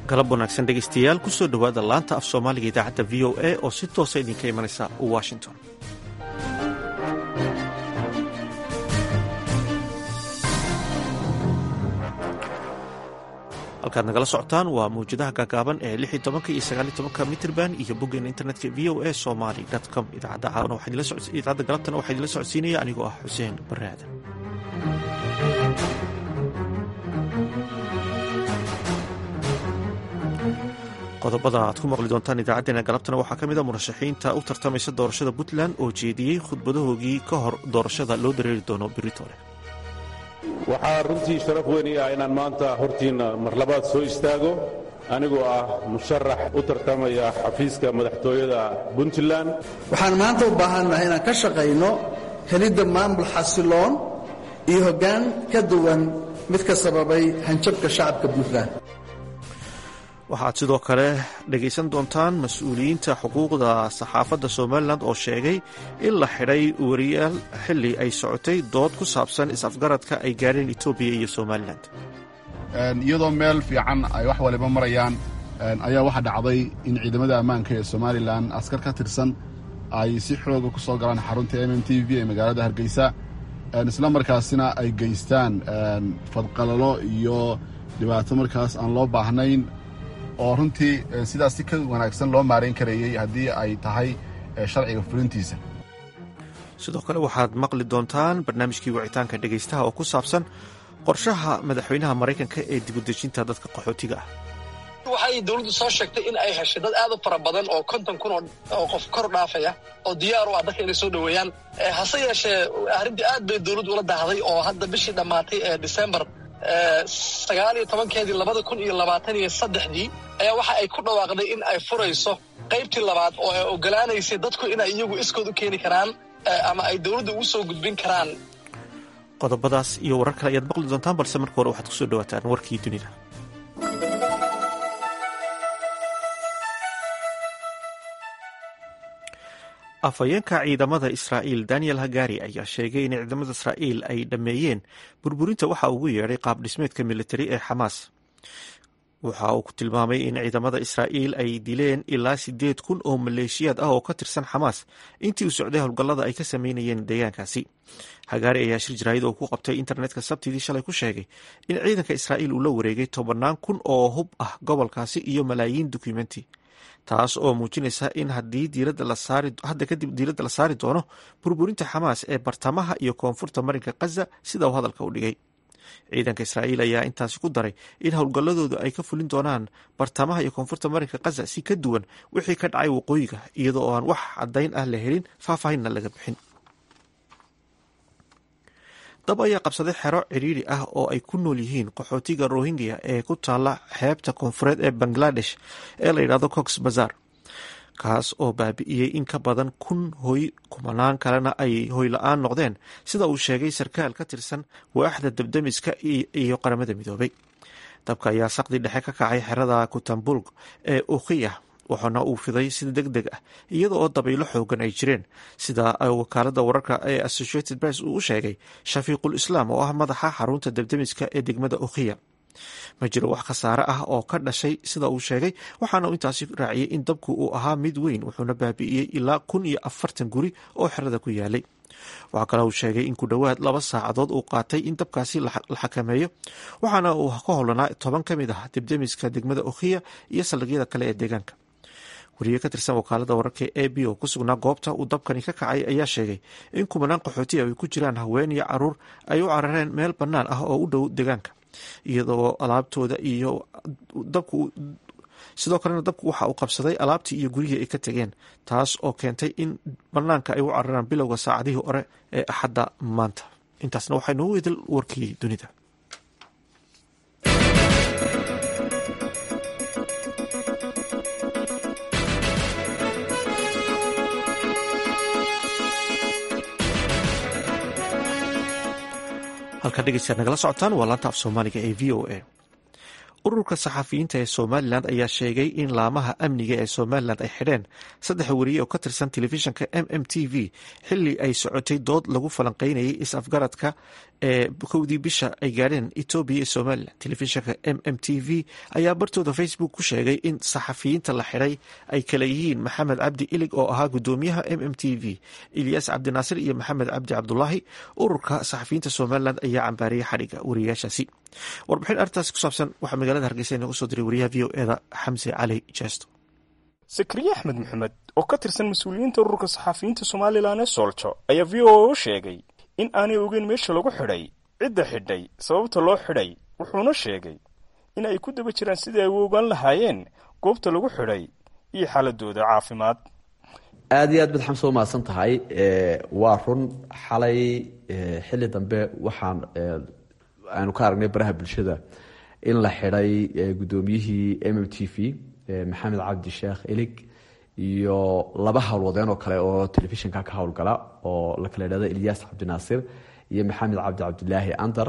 galab wanaagsan dhegaystayaal kusoo dhowaada laanta af soomaaliga idaacadda v o a oo si toosa idinka imanaysa washington halkaad nagala socotaan waa mawjadaha gaagaaban ee lix iyo tobanka iyo sagaal iyo tobanka mitrban iyo boggeena internetka v o a somaly com idaacadda caawana idaacadda galabtana waxaa idinla socodsiinaya anigoo ah xuseen barre aadan qodobada aad ku maqli doontaan idaacadeena galabtana waxaa ka mid a murashaxiinta u tartamaysa doorashada puntland oo jeediyey khudbadahoogii ka hor doorashada loo dareeri doono beritoole waxaa runtii sharaf weyn ii ah inaan maanta hortiinna mar labaad soo istaago anigoo ah musharax u tartamaya xafiiska madaxtooyada puntland waxaan maanta u baahannahay inaan ka shaqayno helidda maamul xasiloon iyo hoggaan ka duwan mid ka sababay hanjabka shacabka puntland waxaad sidoo kale dhegaysan doontaan mas-uuliyiinta xuquuqda saxaafadda somalilan oo sheegay in la xidhay wariyaal xilli ay socotay dood ku saabsan is-afgaradka ay gaadheen etoobiya iyo somalilan iyadoo meel fiican ay wax waliba marayaan ayaa waxaa dhacday in ciidamada ammaanka ee somalilan askar ka tirsan ay si xooga ku soo galaan xarunta m m t v ee magaalada hargeysa isla markaasina ay geystaan fadqalalo iyo dhibaato markaas aan loo baahnayn oo runtii sidaas si ka wanaagsan loo maarayn karayey haddii ay tahay sharciga fulintiisa sidoo kale waxaad maqli doontaan barnaamijkii wicitaanka dhegaystaha oo ku saabsan qorshaha madaxweynaha maraykanka ee dibudejinta dadka qaxootiga ah waxay dowladdu soo sheegtay in ay heshay dad aad u fara badan oo konton kun oo qof kor dhaafaya oo diyaar u ah dadka inay soo dhoweeyaan hase yeeshee arrintii aad bay dowladdu ula dahday oo hadda bishii dhammaatay ee disembar sagaal iyo tobankeedii labada kun iyo labaatan iyo saddexdii ayaa waxa ay ku dhawaaqday in ay furayso qaybtii labaad oo ay ogolaanaysay dadku inay iyagu iskood u keeni karaan ama ay dowladda ugu soo gudbin karaan qodobadaas iyo warar kale ayaad maqli doontaan balse marka hore waxaad kusoo dhawaataan warkii dunida afhayeenka ciidamada israa'iil daniel hagari ayaa sheegay in ciidamada israa'iil ay dhammeeyeen burburinta waxa ugu yeedhay qaab dhismeedka militari ee xamaas waxa uu ku tilmaamay in ciidamada israa'iil ay dileen ilaa siddeed kun oo maleeshiyaad ah oo ka tirsan xamaas intii uu socday howlgallada ay ka sameynayeen deegaankaasi hagaari ayaa shir jaraayad oo ku qabtay internetka sabtidii shalay ku sheegay in ciidanka israa'iil uu la wareegay tobannaan kun oo hub ah gobolkaasi iyo malaayiin dukumenti taas oo muujinaysa in haddii hadda kadib diiradda la saari doono burburinta xamaas ee bartamaha iyo koonfurta marinka khaza sida uu hadalka u dhigay ciidanka israa'iil ayaa intaasi ku daray in howlgalladoodu ay ka fulin doonaan bartamaha iyo koonfurta marinka khaza si ka duwan wixii ka dhacay waqooyiga iyadoo aan wax caddayn ah la helin faahfaahinna laga bixin dab ayaa qabsaday xero cidhiiri ah oo ay ku nool yihiin qaxootiga rohingya ee ku taala xeebta koonfureed ee bangladesh ee la yidhahdo cox bazar kaas oo baabi'iyey in ka badan kun hoy kumanaan kalena ay hoy la-aan noqdeen sida uu sheegay sarkaal ka tirsan waaxda dabdamiska iyo qaramada midoobay dabka ayaa saqdi dhexe ka kacay xerada kutambulg ee ukhiya waxaana uu fiday si deg deg ah iyada oo dabaylo xoogan ay jireen sida wakaalada wararka ee associated press uu u sheegay shafiiqul islaam oo ah madaxa xarunta dabdamiska ee degmada ukhiya ma jiro wax khasaare ah oo ka dhashay sida uu sheegay waxaana uu intaasi raaciyey in dabku uu ahaa mid weyn wuxuuna baabi'iyey ilaa kun iyo afartan guri oo xerada ku yaalay waxaa kale uu sheegay in ku dhowaad laba saacadood uu qaatay in dabkaasi la xakameeyo waxaana uu ka howlanaa toban ka mid ah debdemiska degmada ukhiya iyo saldhigyada kale ee deegaanka wariye ka tirsan wakaalada wararka e b oo ku sugnaa goobta uu dabkani ka kacay ayaa sheegay in kumanaan qaxooti ay ku jiraan haween iyo caruur ay u carareen meel bannaan ah oo u dhow deegaanka iyadoo alaabtooda iyo dabku sidoo kalena dabku waxa uu qabsaday alaabtii iyo gurihii ay ka tegeen taas oo keentay in bannaanka ay u cararaan bilowga saacadihii hore ee axadda maanta intaasna waxaa noogu idil warkii dunida halkaa dhegeystaad nagala socotaan waa laanta af soomaaliga ee v o a ururka saxafiyiinta ee somalilan ayaa sheegay in laamaha amniga ee somalilan ay xidheen saddex wariye oo ka tirsan telefishinka m m t v xili ay socotay dood lagu falanqeynayay is-afgaradka ee kowdii bisha ay gaadheen etoobiya iyo somalilan telefishinka m m t v ayaa bartooda facebook ku sheegay in saxafiyiinta la xidhay ay kala yihiin maxamed cabdi ilig oo ahaa gudoomiyaha m m t v ilyas cabdinaasir iyo maxamed cabdi cabdulaahi ururka saxafiyiinta somalilan ayaa cambaariyay xadhigga wariyayaashaasi warbixin arrintaasi ku saabsan waxaa magaalada hargeysa inooga soo diray wariyaha v o eda xamse cali jeesto sakriye axmed maxamed oo ka tirsan mas-uuliyiinta ururka saxafiyiinta somalilan ee sooljo ayaa v o a u sheegay in aanay ogeyn meesha lagu xidhay cidda xidhay sababta loo xidhay wuxuuna sheegay in ay ku daba jiraan sidii ay u ogaan lahaayeen goobta lagu xidhay iyo xaaladooda caafimaad aada iyo aad baad xamse umahadsan tahay waa run xalay xilli dambe waxaan aanu ka aragnay baraha bulshada in la xidhay guddoomiyihii m m t v maxamed cabdi sheekh elig iyo laba howlwadeen oo kale oo telefishinka ka howlgala oo la kala idhahdo ilyas cabdinaasir iyo maxamed cabdi cabdilaahi andar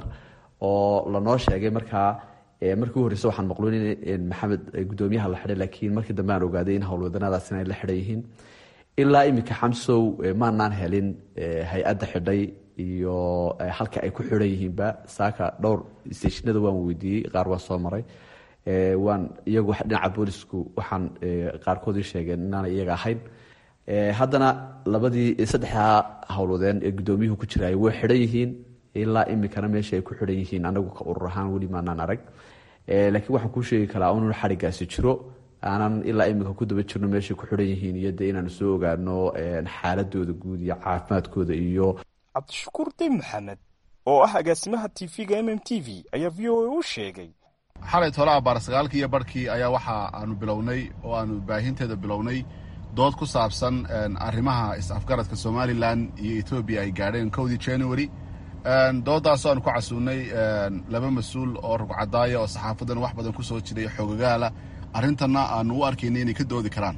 oo lanoo sheegay markaa markii u horeyse waxaan maqluun in maxamed guddoomiyaha la xidhay laakiin markii dambe aan ogaaday in howlwadanadaasina ay la xidhan yihiin ilaa iminka xamsow maanaan helin hay-adda xidhay iyo halka ay ku xidhan yihiinba saaka dhowr steeshinada waan weydiiyey qaar waan soo maray waan iyagu dhinaca boolisku waxaan qaarkoodii sheegeen inaana iyaga ahayn haddana labadii saddexdaa howlwadeen ee guddoomiyuhu ku jiraay way xidhan yihiin ilaa iminkana meesha ay ku xidhan yihiin anagu ka urur ahaan weli maanaan arag laakiin waxaan kuu sheegi karaa inuu xadhigaasi jiro aanan ilaa iminka ku daba jirno meeshay ku xidhan yihiin iyo dee inaanu soo ogaano xaaladooda guud iyo caafimaadkooda iyo cabdishakuur dib maxamed oo ah agaasimaha tv-ga m m t v ayaa v o a u sheegay xalay tole abaar sagaalkii iyo barhkii ayaa waxa aanu bilownay oo aanu baahinteeda bilownay dood ku saabsan arrimaha is-afgaradka somalilan iyo etoobiya ay gaadheen kowdii january dooddaasoo aanu ku casuunnay laba mas-uul oo rugcadaaya oo saxaafadan wax badan ku soo jiray xoogagaala arrintanna aanu u arkaynay inay ka doodi karaan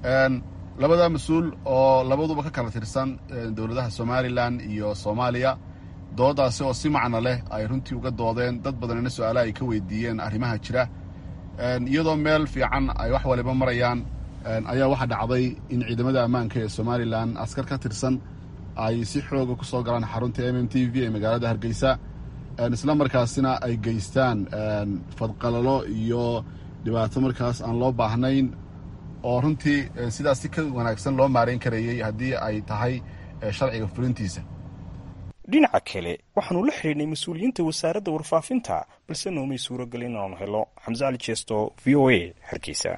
labada mas-uul oo labaduba ka kala tirsan dowladaha somalilan iyo soomaaliya dooddaasi oo si macno leh ay runtii uga doodeen dad badanina su-aalaha ay ka weydiiyeen arrimaha jira iyadoo meel fiican ay wax waliba marayaan ayaa waxaa dhacday in ciidamada ammaanka ee somalilan askar ka tirsan ay si xooga ku soo galaan xarunta m m t v ee magaalada hargeysa isla markaasina ay geystaan fadqalalo iyo dhibaato markaas aan loo baahnayn oo runtii sidaas si ka wanaagsan loo maarayn karayey haddii ay tahay sharciga fulintiisa dhinaca kale waxaanu la xidhiidhnay mas-uuliyiinta wasaaradda warfaafinta balse noomay suuragelin inaanu helo xamse cali jeesto v o a hargeysa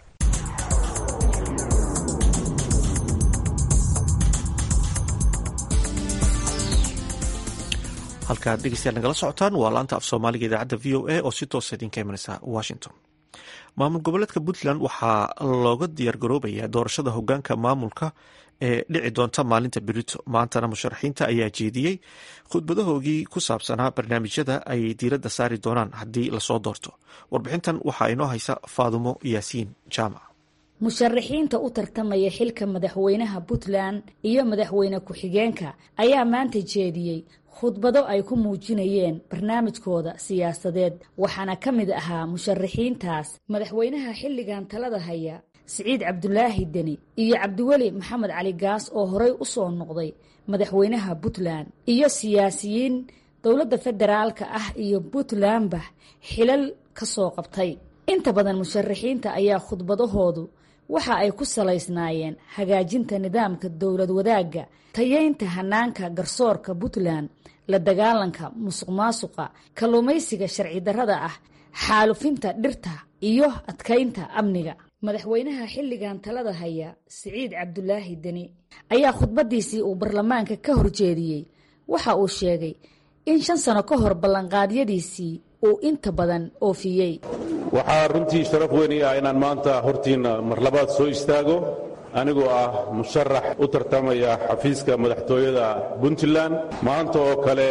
halkaad dhegeystayaal nagala socotaan waa laanta af soomaaliga idaacadda v o a oo si toosa idinka imanaysa washington maamul goboleedka puntland waxaa looga diyaargaroobayaa doorashada hogaanka maamulka ee dhici doonta maalinta berito maantana musharaxiinta ayaa jeediyey khudbadahoogii ku saabsanaa barnaamijyada ay diiradda saari doonaan haddii lasoo doorto warbixintan waxaa inoo haysa faadumo yaasiin jaamac musharaxiinta u tartamaya xilka madaxweynaha puntland iyo madaxweyne ku-xigeenka ayaa maanta jeediyey khudbado ay ku muujinayeen barnaamijkooda siyaasadeed waxaana ka mid ahaa musharaxiintaas madaxweynaha xilligan talada haya siciid cabdulaahi deni iyo cabdiweli maxamed cali gaas oo horey u soo noqday madaxweynaha puntland iyo siyaasiyiin dowladda federaalka ah iyo puntlandba xilal ka soo qabtay inta badan musharaxiinta ayaa khudbadahoodu waxa ay ku salaysnaayeen hagaajinta nidaamka dowlad wadaagga tayeynta hanaanka garsoorka puntland la dagaalanka musuq maasuqa kalluumaysiga sharci darrada ah xaalufinta dhirta iyo adkaynta amniga madaxweynaha xilligan talada haya siciid cabdulaahi deni ayaa khudbadiisii uu baarlamaanka ka horjeediyey waxa uu sheegay in shan sano ka hor ballanqaadyadiisii uu inta badan oofiyey waxaa runtii sharaf weyn ii ah inaan maanta hortiinna mar labaad soo istaago anigoo ah musharax u tartamaya xafiiska madaxtooyada puntland maanta oo kale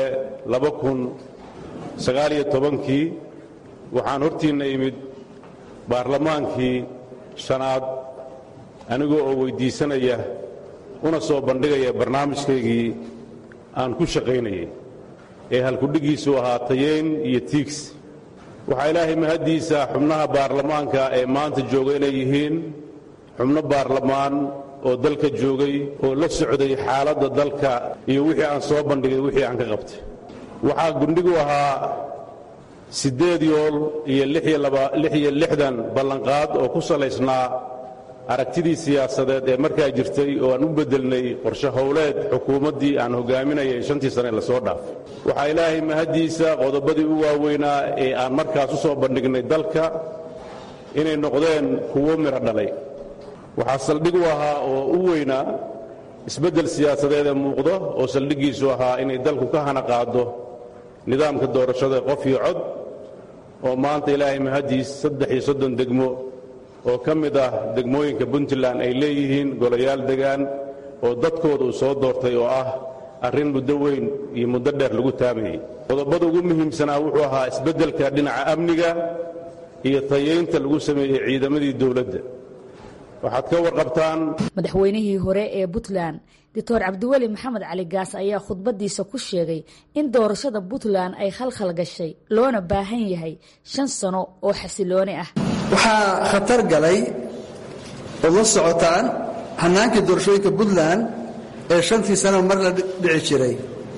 kii waxaan hortiinna imid baarlamaankii shanaad anigoo oo weyddiisanaya una soo bandhigaya barnaamijkaygii aan ku shaqaynayay ee halkudhigiisu ahaa tayeyn iyo tiigs waxaa ilaahay mahaddiisa xubnaha baarlamaanka ee maanta jooga inay yihiin xubno baarlamaan oo dalka joogay oo la socday xaaladda dalka iyo wixii aan soo bandhigay wixii aan ka qabtay waxaa gundhigu ahaa siddeed yool iyo lix iyo lixdan ballanqaad oo ku salaysnaa aragtidii siyaasadeed ee markaa jirtay oo aan u beddelnay qorshe howleed xukuumaddii aan hogaaminayay shantii sane la soo dhaafay waxaa ilaahay mahaddiisa qodobadii u waaweynaa ee aan markaas u soo bandhignay dalka inay noqdeen kuwo midho dhalay waxaa saldhig u ahaa oo u weynaa isbeddel siyaasadeed ee muuqdo oo saldhiggiisu ahaa inay dalku ka hana qaado nidaamka doorashada qof iyo cod oo maanta ilaahay mahaddiis saddex iyo soddon degmo oo ka mid ah degmooyinka puntland ay leeyihiin golayaal degaan oo dadkooda uu soo doortay oo ah arrin muddo weyn iyo muddo dheer lagu taamayey qodobada ugu muhiimsanaa wuxuu ahaa isbeddelka dhinaca amniga iyo tayaynta lagu sameeyey ciidamadii dowladda waxaad ka warqabtaan madaxweynihii hore ee puntland doctor cabdiweli maxamed cali gaas ayaa khudbadiisa ku sheegay in doorashada puntland ay khalkhal gashay loona baahan yahay shan sano oo xasilooni ah waxaa khatar galay ood la socotaan hannaankii doorashooyinka puntland ee shantii sanaba mar la dhici jiray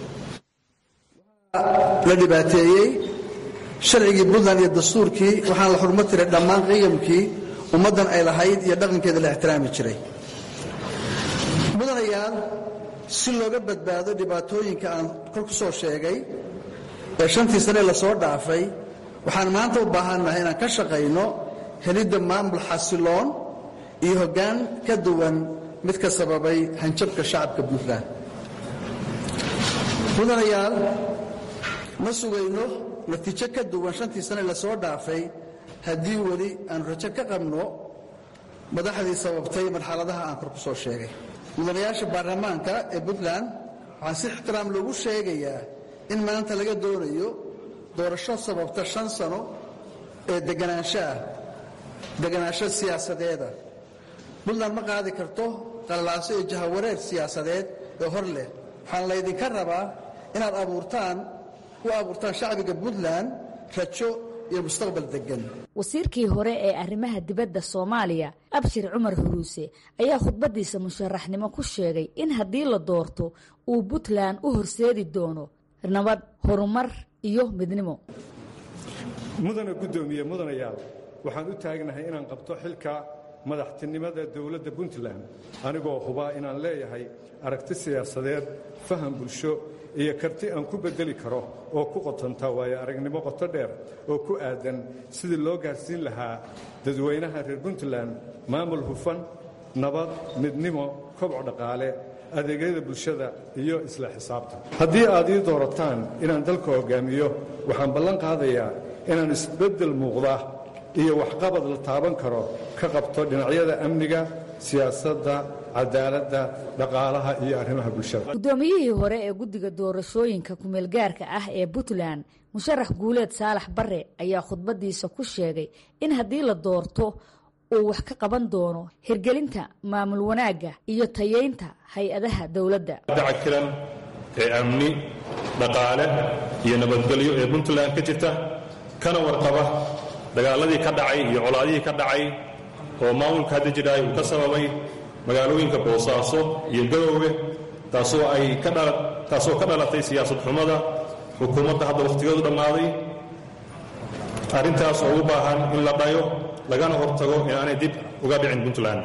la dhibaateeyey sharcigii puntland iyo dastuurkii waxaan la xurmo tiray dhammaan qiyamkii ummaddan ay lahayd iyo dhaqankeeda la ixtiraami jiray mudanayaal si looga badbaado dhibaatooyinka aan kor ku soo sheegay ee shantii sane la soo dhaafay waxaan maanta u baahannahay inaan ka shaqayno helidda maamul xasiloon iyo hoggaan ka duwan mid ka sababay hanjabka shacabka puntland mudanayaal ma sugayno natiijo ka duwan shantii sane la soo dhaafay haddii weli aan rajo ka qabno madaxdii sababtay marxaladaha aan kor ku soo sheegay mudanayaasha baarlamaanka ee puntland waxaa si ixtiraam loogu sheegayaa in maanta laga doonayo doorasho sababta shan sano ee deganaanshaah deganaansho siyaasadeeda puntland ma qaadi karto qallalaaso iyo jahawareer siyaasadeed ee hor leh waxaan laydinka rabaa inaad abuurtaan u abuurtaan shacbiga puntland rajo wasiirkii hore ee arrimaha dibadda soomaaliya abshir cumar huruuse ayaa khudbadiisa musharaxnimo ku sheegay in haddii la doorto uu puntland u horseedi doono nabad horumar iyo midnimo mudana guddoomiye mudanayaal waxaan u taagnahay inaan qabto xilka madaxtinimada dowladda puntland anigoo hubaa inaan leeyahay aragti siyaasadeed faham bulsho iyo karti aan ku beddeli karo oo ku qotanta waayo aragnimo qoto dheer oo ku aadan sidii loo gaarsiin lahaa dadweynaha reer puntland maamul hufan nabad midnimo kobco dhaqaale adeegyada bulshada iyo isla xisaabtan haddii aad ii doorataan inaan dalka hoggaamiyo waxaan ballan qaadayaa inaan isbeddel muuqda iyo waxqabad la taaban karo ka qabto dhinacyada amniga siyaasadda cadaaladda dhaqaalaha iyo arrimaha bulshada guddoomiyihii hore ee guddiga doorashooyinka kumeelgaarka ah ee puntland musharax guuleed saalax bare ayaa khudbadiisa ku sheegay in haddii la doorto uu wax ka qaban doono hirgelinta maamul wanaagga iyo tayeynta hay-adaha dowladda dacakiran ee amni dhaqaale iyo nabadgelyo ee puntland ka jirta kana warqaba dagaaladii ka dhacay iyo colaadihii ka dhacay oo maamulka hadda jidhaay uu ka sababay magaalooyinka boosaaso iyo garoowe taasoo ay taasoo ka dhalatay siyaasad xumada xukuumadda hadda wakhtigeedu dhammaaday arrintaas oo u baahan in la dhayo lagana hortago inaanay dib uga dhicin puntland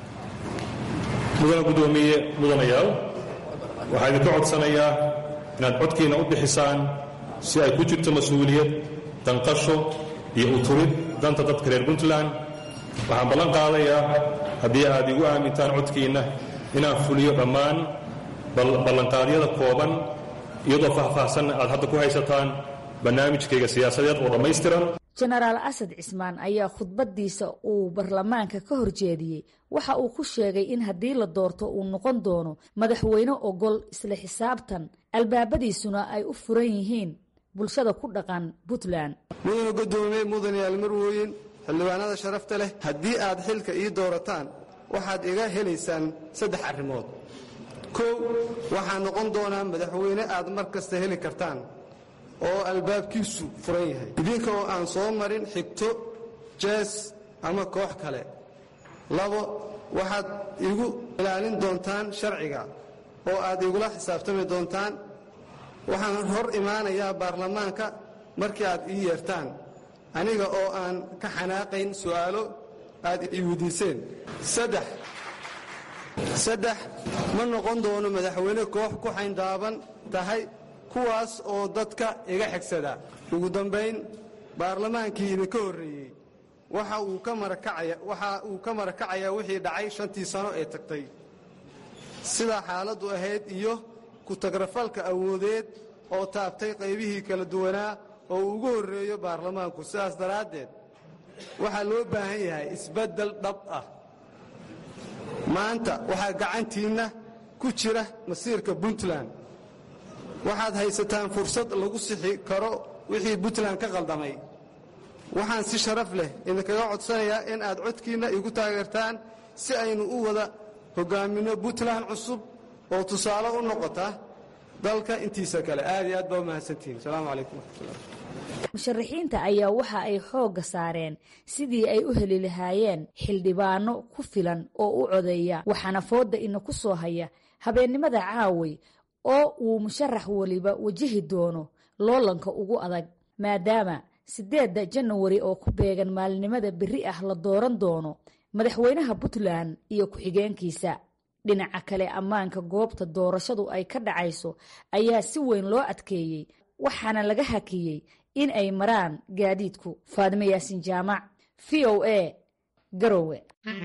mudana guddoomiye mudanayaal waxaa idinka codsanayaa inaad codkiinna u bixisaan si ay ku jirto mas-uuliyad danqasho iyo uturid danta dadka reer puntland waxaan ballan qaadayaa haddii aad igu aamintaan codkiinna inaan fuliyo dhammaan ballanqaadyada kooban iyadoo faahfaahsanna aad hadda ku haysataan barnaamijkayga siyaasadeed oo dhammaystiran jenaraal asad cismaan ayaa khudbadiisa uu baarlamaanka ka horjeediyey waxa uu ku sheegay in haddii la doorto uu noqon doono madaxweyne ogol isla xisaabtan albaabadiisuna ay u furan yihiin bulshada ku dhaqan puntland mudana guddoomiye mudanayaal marwooyin xildhibaanada sharafta leh haddii aad xilka ii doorataan waxaad iga helaysaan saddex arrimood kow waxaan noqon doonaa madaxweyne aad mar kasta heli kartaan oo albaabkiisu furan yahay idinka oo aan soo marin xigto jees ama koox kale labo waxaad igu ilaalin doontaan sharciga oo aad igula xisaabtami doontaan waxaan hor imaanayaa baarlamaanka markii aad ii yeertaan aniga oo aan ka xanaaqayn su'aalo aad ii weydiiseen saddex saddex ma noqon doono madaxweyne koox ku xayndaaban tahay kuwaas oo dadka iga xigsada ugu dambayn baarlamaankii idinka horreeyey waxa uu ka marakacayaa wixii dhacay shantii sano ee tagtay sidaa xaaladdu ahayd iyo ku-tagrafalka awoodeed oo taabtay qaybihii kala duwanaa oo uu ugu horreeyo baarlamaanku sidaas daraaddeed waxaa loo baahan yahay isbeddel dhab ah maanta waxaa gacantiinna ku jira masiirka puntland waxaad haysataan fursad lagu sixi karo wixii puntland ka qaldamay waxaan si sharaf leh idinkaga codsanayaa in aad codkiinna igu taageertaan si aynu u wada hogaaminno puntland cusub oo tusaale u noqota dalka intiisa kale aad iyo aad baa u mahadsantihiin asalaamu calaykum waraxmatullah musharaxiinta ayaa waxa ay xoogga saareen sidii ay u heli lahaayeen xildhibaano ku filan oo u codeeya waxaana fooda ina ku soo haya habeennimada caaway oo uu musharax weliba wajihi doono loolanka ugu adag maadaama siddeedda janawari oo ku beegan maalinimada berri ah la dooran doono madaxweynaha puntland iyo ku-xigeenkiisa dhinaca kale ammaanka goobta doorashadu ay ka dhacayso ayaa si weyn loo adkeeyey waxaana laga hakiyey in ay maraan gaadiidku faadime yaasin jaamac v o a garowe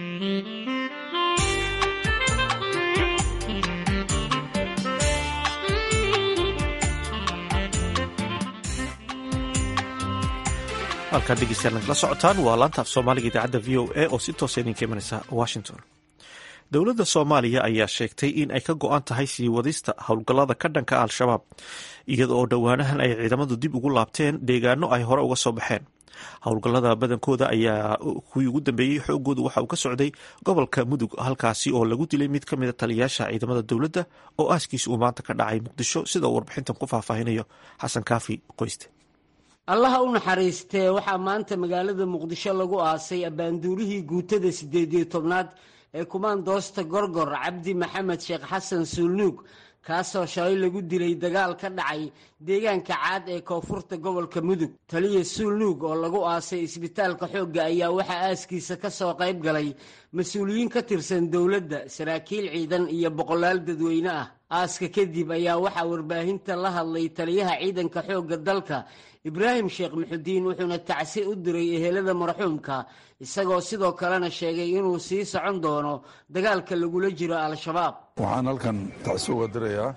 halkaan dhegeystayaal nagala socotaan waa laanta af soomaaliga idaacadda v o a oo si toosa idinka imanaysa washington dowladda soomaaliya ayaa sheegtay in ay ka go-an tahay sii wadista howlgallada ka dhanka al-shabaab iyada oo dhowaanahan ay ciidamadu dib ugu laabteen deegaano ay hore uga soo baxeen howlgallada badankooda ayaa kuwii ugu dambeeyey xoogoodu waxa uu ka socday gobolka mudug halkaasi oo lagu dilay mid ka mida taliyayaasha ciidamada dowladda oo aaskiisa uu maanta ka dhacay muqdisho sida uu warbixintan ku faahfaahinayo xasan kaafi qoyste allaha u naxariistee waxaa maanta magaalada muqdisho lagu aasay abbaanduulihii guutada siddeed iyo tobnaad ee kumaandoosta gorgor cabdi maxamed sheekh xasan suulnuug kaasoo shalay lagu dilay dagaal ka dhacay deegaanka caad ee koonfurta gobolka mudug taliya suulnuug oo lagu aasay isbitaalka xoogga ayaa waxaa aaskiisa ka soo qayb galay mas-uuliyiin ka tirsan dowladda saraakiil ciidan iyo boqolaal dadweyne ah aaska kadib ayaa waxaa warbaahinta la hadlay taliyaha ciidanka xoogga dalka ibraahim sheekh muxudiin wuxuuna tacsi u diray ehelada marxuumka isagoo sidoo kalena sheegay inuu sii socon doono dagaalka lagula jiro al-shabaab waxaan halkan tacsi uga dirayaa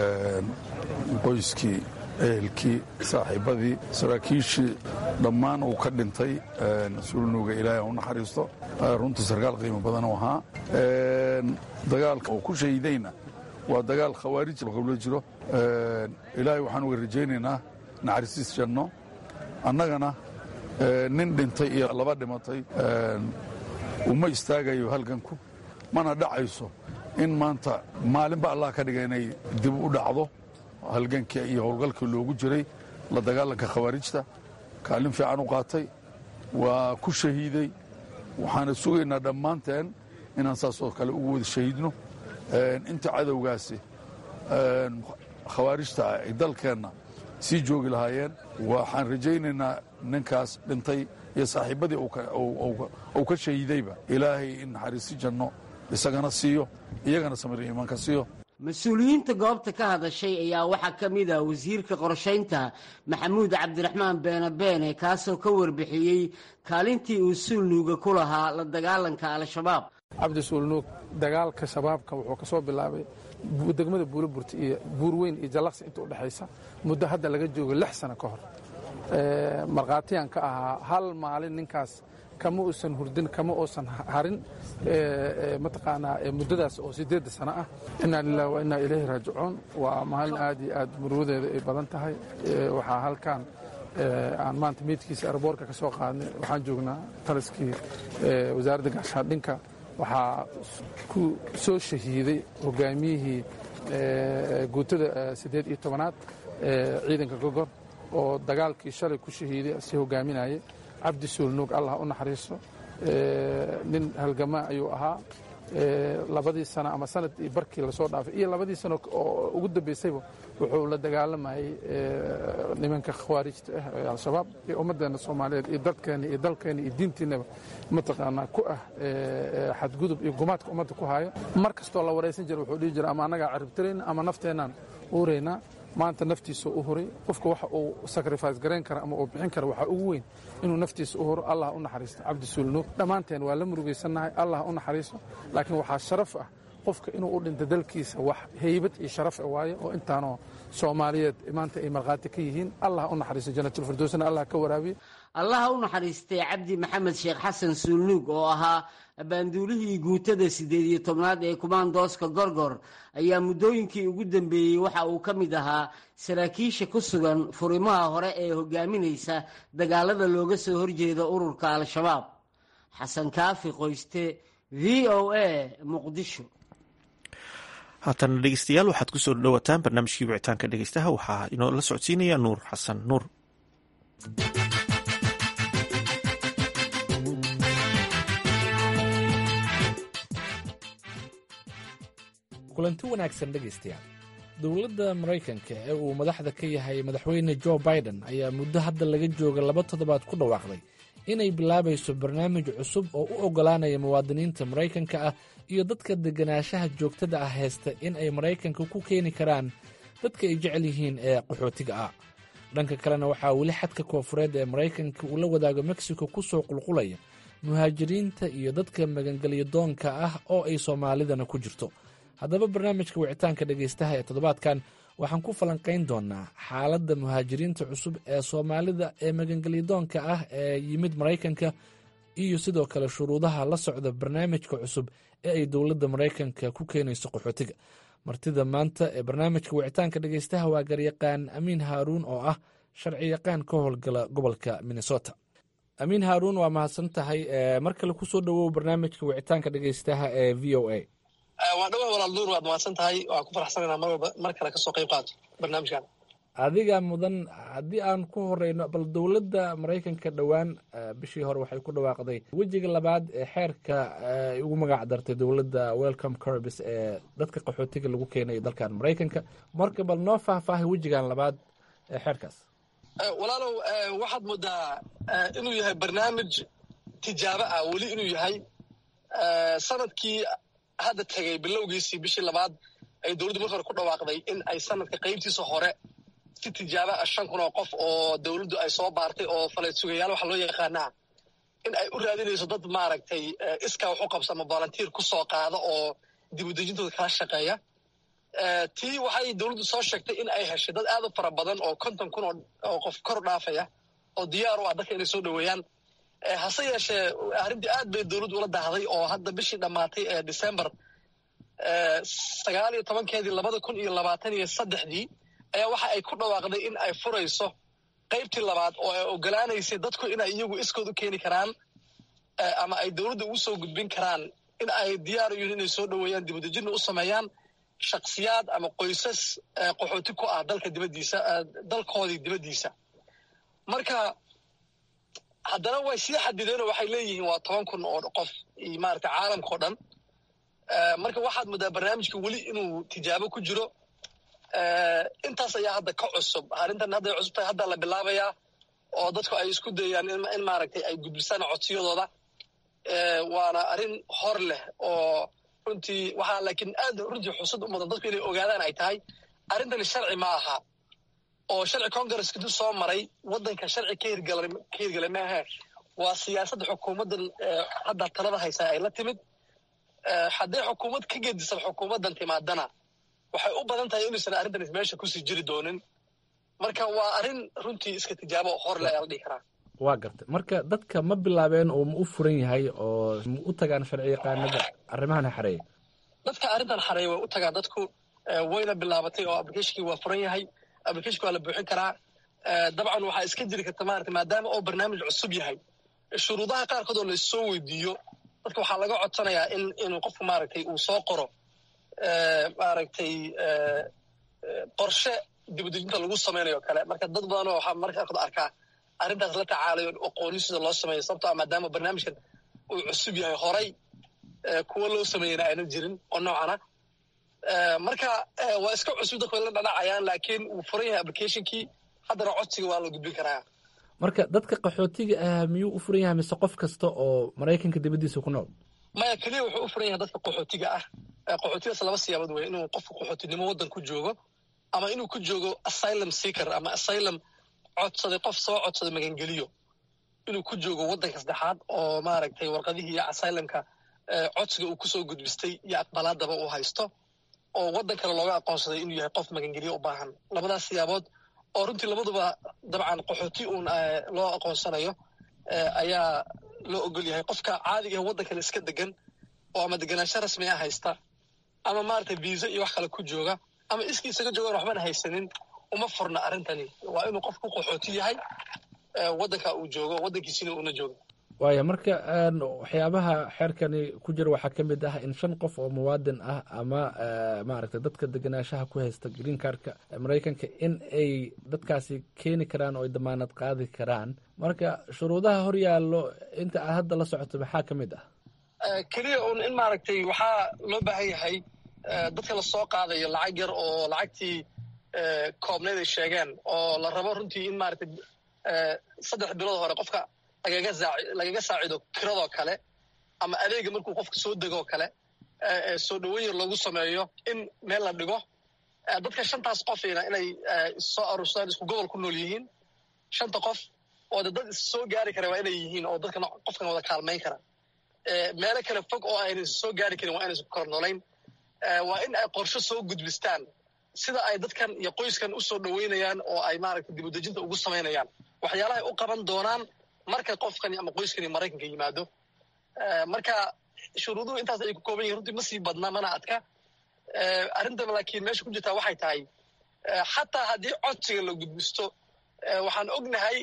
qoyskii ehelkii saaxiibadii saraakiishii dhammaan uu ka dhintay suulnuuga ilaahay u naxariisto runtii sarkaal qiimo badan u ahaa dagaalka uu ku shahiidayna waa dagaal khawaarij lagula jiro ilaahay waxaan uga rajaynaynaa naxariisiis janno annagana nin dhintay iyo laba dhimatay uma istaagayo halganku mana dhacayso in maanta maalinba allah ka dhiga inay dib u dhacdo halgankii iyo howlgalkii loogu jiray la dagaalanka khawaarijta kaalin fiican u qaatay waa ku shahiiday waxaana sugaynaa dhammaanteen inaan saasoo kale ugu wada shahiidno inta cadowgaasi khawaarijta ah ay dalkeenna sii joogi lahaayeen waxaan rajaynaynaa ninkaas dhintay iyo saaxiibadii uu ka shahiidayba ilaahay in naxariisi janno isagana siiyo iyagana samir iimaanka siiyo mas-uuliyiinta goobta ka hadashay ayaa waxaa ka mid ah wasiirka qorshaynta maxamuud cabdiraxmaan beene beene kaasoo ka warbixiyey kaalintii uu suulnuuga ku lahaa la dagaalanka al-shabaab cabdi suulnuug dagaalka shabaabka wuxuu ka soo bilaabay degmada buulaburti iyo buurweyn iyo jallaqsi inta u dhexaysa muddo hadda laga joogo lix sano ka hor markhaatiyaan ka ahaa hal maalin ninkaas kama uusan hurdin kama uusan harin mataqaanaa muddadaas oo siddeedda sano ah innaa lilah wa innaa ilayhi raajicuun waa maalin aad iyo aad murugadeeda ay badan tahay waxaa halkan aan maanta meydkiisa arboorka ka soo qaadnay waxaan joognaa taliskii wasaaradda gaashaandhinka waxaa ku soo shahiiday hogaamiyihii guutada siddeed iyo tobanaad ciidanka gogor oo dagaalkii shalay ku shahiiday si hogaaminayay cabdi suulnuug allah u naxariiso nin halgamaa ayuu ahaa labadii sano ama sanad iyo barkii lasoo dhaafay iyo labadii sano oo ugu dambaysayba wuxuu la dagaalamayay nimanka khawaarijta ah ee al-shabaab iyo ummaddeena soomaaliyeed iyo dadkeena iyo dalkeena iyo diintiinaba mataqaanaa ku ah xadgudub iyo gumaadka ummadda ku haayo mar kastoo la waraysan jira wuxuu dhihi jira ama annagaa caribtirayna ama nafteenaan uuraynaa maanta naftiisa u huray qofka waxa uu sacrifice garayn kara ama uu bixin kara waxaa ugu weyn inuu naftiisa u huro allah u naxariisto cabdi suulnuug dhammaanteen waa la murugaysannahay allah u naxariiso laakiin waxaa sharaf ah qofka inuu u dhinto dalkiisa wax heybad iyo sharaf waaye oo intaanoo soomaaliyeed maanta ay markhaati ka yihiin allah u naxariisto janatulfirdowsna allah ka waraabiye allaha u naxariistay cabdi maxamed sheekh xasan suulnuug oo ahaa abaanduulihii guutada siddeed iyo tobnaad ee kumaandooska gorgor ayaa muddooyinkii ugu dambeeyey waxa uu ka mid ahaa saraakiisha ku sugan furimaha hore ee hogaaminaysa dagaalada looga soo horjeeda ururka al-shabaab xasan kaafi qoyste v o a muqdisho haatana dhegeystayaal waxaad ku soo dhowataan barnaamijkii wicitaanka dhegeystaha waxaa inoo la socodsiinaya nuur xasan nuur kulanti wanaagsan dhegaystayaal dowladda maraykanka ee uu madaxda ka yahay madaxweyne jo biden ayaa muddo hadda laga jooga laba toddobaad ku dhawaaqday inay bilaabayso barnaamij cusub oo u oggolaanaya muwaadiniinta maraykanka ah iyo dadka deganaanshaha joogtada ah haysta in ay maraykanka ku keeni karaan dadka ay jecel yihiin ee qaxootiga ah dhanka kalena waxaa weli xadka koofureed ee maraykanka uu la wadaago mexico ku soo qulqulaya muhaajiriinta iyo dadka magangelyo doonka ah oo ay soomaalidana ku jirto haddaba barnaamijka wicitaanka dhegaystaha ee toddobaadkan waxaan ku falanqayn doonaa xaaladda muhaajiriinta cusub ee soomaalida ee magangelyadoonka ah ee yimid maraykanka iyo sidoo kale shuruudaha la socda barnaamijka cusub ee ay dowladda maraykanka ku keenayso qaxootiga martida maanta ee barnaamijka wicitaanka dhegaystaha waa garyaqaan amiin haaruun oo ah sharci yaqaan ka howlgala gobolka minnesota amiin haaruun waa mahadsan tahay mar kale kusoo dhowow barnaamijka wicitaanka dhegaystaha ee v o a waa dhawa walaal nuur waad mahadsan tahay waan ku faraxsananaa mar walba mar kale kasoo qayb qaato barnaamijkan adiga mudan haddii aan ku horeyno bal dowladda maraykanka dhowaan bishii hore waxay ku dhawaaqday wejiga labaad ee xeerka ay ugu magac dartay dowladda welcome corbis ee dadka qaxootiga lagu keenayo dalkan maraykanka marka bal noo faahfaahay wejigan labaad ee xeerkaas walaalow waxaad moodaa inuu yahay barnaamij tijaabo ah weli inuu yahay sanadkii hadda tegay bilowgiisii bishii labaad ay dowladdu marka hore ku dhawaaqday in ay sanadka qaybtiisa hore si tijaabo ah shan kun oo qof oo dowladdu ay soo baartay oo faleed sugayaal waxa loo yaqaanaa in ay u raadinayso dad maaragtay iskaa wax u qabsama volunteer ku soo qaada oo dibudejintooda kala shaqeeya tii waxay dowladdu soo sheegtay in ay heshay dad aad u fara badan oo konton kun oo qof kor dhaafaya oo diyaar u ah dadka inay soo dhoweeyaan hase yeeshee arrintii aad bay dowladdu ula daahday oo hadda bishii dhammaatay ee december sagaal iyo tobankeedii labada kun iyo labaatan iyo saddexdii ayaa waxa ay ku dhawaaqday in ay furayso qaybtii labaad oo ay ogolaanaysay dadku inay iyagu iskood u keeni karaan ama ay dowladda ugu soo gudbin karaan in ay diyaar u yihiin inay soo dhoweeyaan dibudejinna u sameeyaan shaksiyaad ama qoysas qaxooti ku ah dalka dibaddiisa dalkoodii dibaddiisa marka haddana way sii xadideenoo waxay leeyihiin waa toban kun oo qof iyo maarata caalamka o dhan marka waxaad moodaa barnaamijka weli inuu tijaabo ku jiro intaas ayaa hadda ka cusub arrintan hadday cusub tahay hadda la bilaabayaa oo dadku ay isku dayaan in maaragtay ay gudbisaan codsiyadooda waana arrin hor leh oo runtii waxaa laakiin aad runtii xusad u mudan dadku inay ogaadaan ay tahay arrintani sharci ma aha oo sharci congaresska dib soo maray waddanka sharci ka hirgala ka hirgala maaha waa siyaasadda xukuumaddan hadda talada haysaa ay la timid hadday xukuumad ka gedisan xukuumaddan timaadana waxay u badan tahay inaysan arrintan meesha kusii jiri doonin marka waa arrin runtii iska tijaabo hor le la dhihi karaa waa gartay marka dadka ma bilaabeen oo ma u furan yahay oo ma u tagaan sharci yaqaanada arrimahan xareeya dadka arrintan xareeya way u tagaan dadku wayna bilaabatay oo applicationkii waa furan yahay applicationka waa la buuxin karaa dabcan waxaa iska jiri karta maarata maadaama oo barnaamij cusub yahay shuruudaha qaarkood oo laissoo weydiiyo dadka waxaa laga codsanayaa in inuu qofku maaragtay uu soo qoro maaragtay qorshe dibadejinta lagu samaynayo kale marka dad badanoo waxaa marka qaarkood arkaa arrintaas la tacaalayo aqoonin sida loo sameeyo sababto ah maadaama barnaamijkan uu cusub yahay horay kuwa loo sameeyena ayna jirin oo noocana marka waa iska cusub dadku way la dhanacayaan laakiin wuu furan yahay applicationkii haddana codsiga waa la gudbin karaa marka dadka qaxootiga ah miyuu u furan yahay mise qof kasta oo maraykanka dibaddiisa ku nool maya keliya wuxuu u furan yahay dadka qaxootiga ah qaxootigaas laba siyaabood wey inuu qofka qaxootinimo waddan ku joogo ama inuu ku joogo asylum seeker ama asylum codsaday qof soo codsaday magangeliyo inuu ku joogo waddanka saddexaad oo maaragtay warqadihii iyo asylumka codsiga uu kusoo gudbistay iyo aqbalaadaba uu haysto oo waddan kale looga aqoonsaday inuu yahay qof magangeliyo u baahan labadaas siyaabood oo runtii labaduba dabcan qaxooti uun loo aqoonsanayo ayaa loo ogol yahay qofka caadiga ah waddan kale iska degan oo ama deganaansho rasmi ah haysta ama maaragtay viisa iyo wax kale ku jooga ama iskii isaga joogaan waxbana haysanin uma furna arrintani waa inuu qofku qaxooti yahay waddanka uu joogo waddankiisina uuna joogo waaya marka waxyaabaha xeerkani ku jira waxaa ka mid ah in shan qof oo muwaadin ah ama maaragtay dadka deganaanshaha ku haysta green cardka maraykanka in ay dadkaasi keeni karaan oo ay damaanad qaadi karaan marka shuruudaha hor yaallo inta aad hadda la socoto maxaa ka mid ah keliya un in maaragtay waxaa loo baahan yahay dadka lasoo qaadayo lacag yar oo lacagtii koobneyd ay sheegeen oo la rabo runtii in maaragtay saddex bilood hore qofka lagaga saacido kiradoo kale ama adeega markuu qofka soo degoo kale soo dhoweyn yar loogu sameeyo in meel la dhigo dadka shantaas qofina inay soo aruursadaan isku gobol ku nool yihiin shanta qof oo de dad issoo gaari kara waa inay yihiin oo dadkan qofkan wada kaalmayn kara meelo kale fog oo aynan soo gaari karin waa inaysan ku kala noolayn waa in ay qorsho soo gudbistaan sida ay dadkan iyo qoyskan u soo dhoweynayaan oo ay maaragtay dibudejinta ugu samaynayaan waxyaalaha ay u qaban doonaan marka qofkani ama qoyskani maraykanka yimaado marka shuruuduhu intaas ay ku kooban yihin runtii ma sii badna mana adka arrintan laakiin meesha ku jirtaa waxay tahay xataa haddii codsiga la gudbisto waxaan ognahay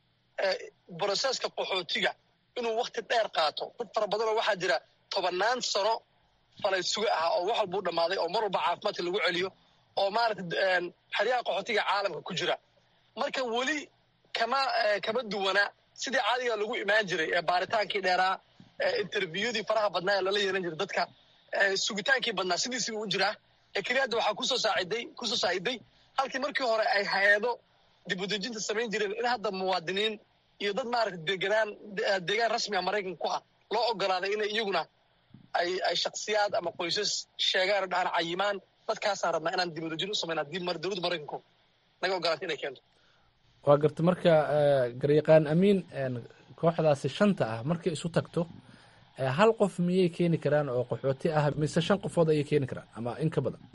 broseska qaxootiga inuu wakti dheer qaato dad fara badanoo waxaa jira tobannaan sano falay suga ah oo wax walbuu dhammaaday oo mar walba caafimaadka lagu celiyo oo maaragtay xeryaha qaxootiga caalamka ku jira marka weli kama kama duwana sidii caadiga lagu imaan jiray ee baaritaankii dheeraa interviewdii faraha badnaa ee lala yeelan jiray dadka sugitaankii badnaa sidiisiba u jiraa ee keliya hadda waxaa kusoo saaciday kusoo saaciday halkii markii hore ay hay-ado dibudejinta samayn jireen in hadda muwaadiniin iyo dad maaragtay deganaan deegaan rasmiga maraykanka ku ah loo ogolaaday inay iyaguna ay ay shaksiyaad ama qoysas sheegaan oo dhahaan cayimaan dadkaasaan rabnaa inaan dibudejin u samayn haddii dowladda maraykanku naga ogolaatay inay keento waa garta marka garyaqaan amiin kooxdaasi shanta ah markay isu tagto hal qof miyay keeni karaan oo qaxooti ah mise shan qofood ayay keeni karaan ama in ka badan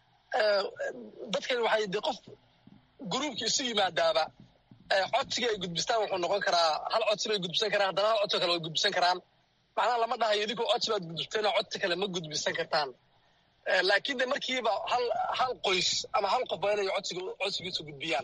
dadkan waxay de qof gruubki isu yimaadaaba codsiga ay gudbistaan wuxuu noqon karaa hal codsi bay gudbisan karaan haddana hal codsi kale way gudbisan karaan macnaha lama dhahayo idinkoo codsi baad gudbisteenoo codsi kale ma gudbisan kartaan laakiin de markiiba hal hal qoys ama hal qof waa inay codsiga codsigiisu gudbiyaan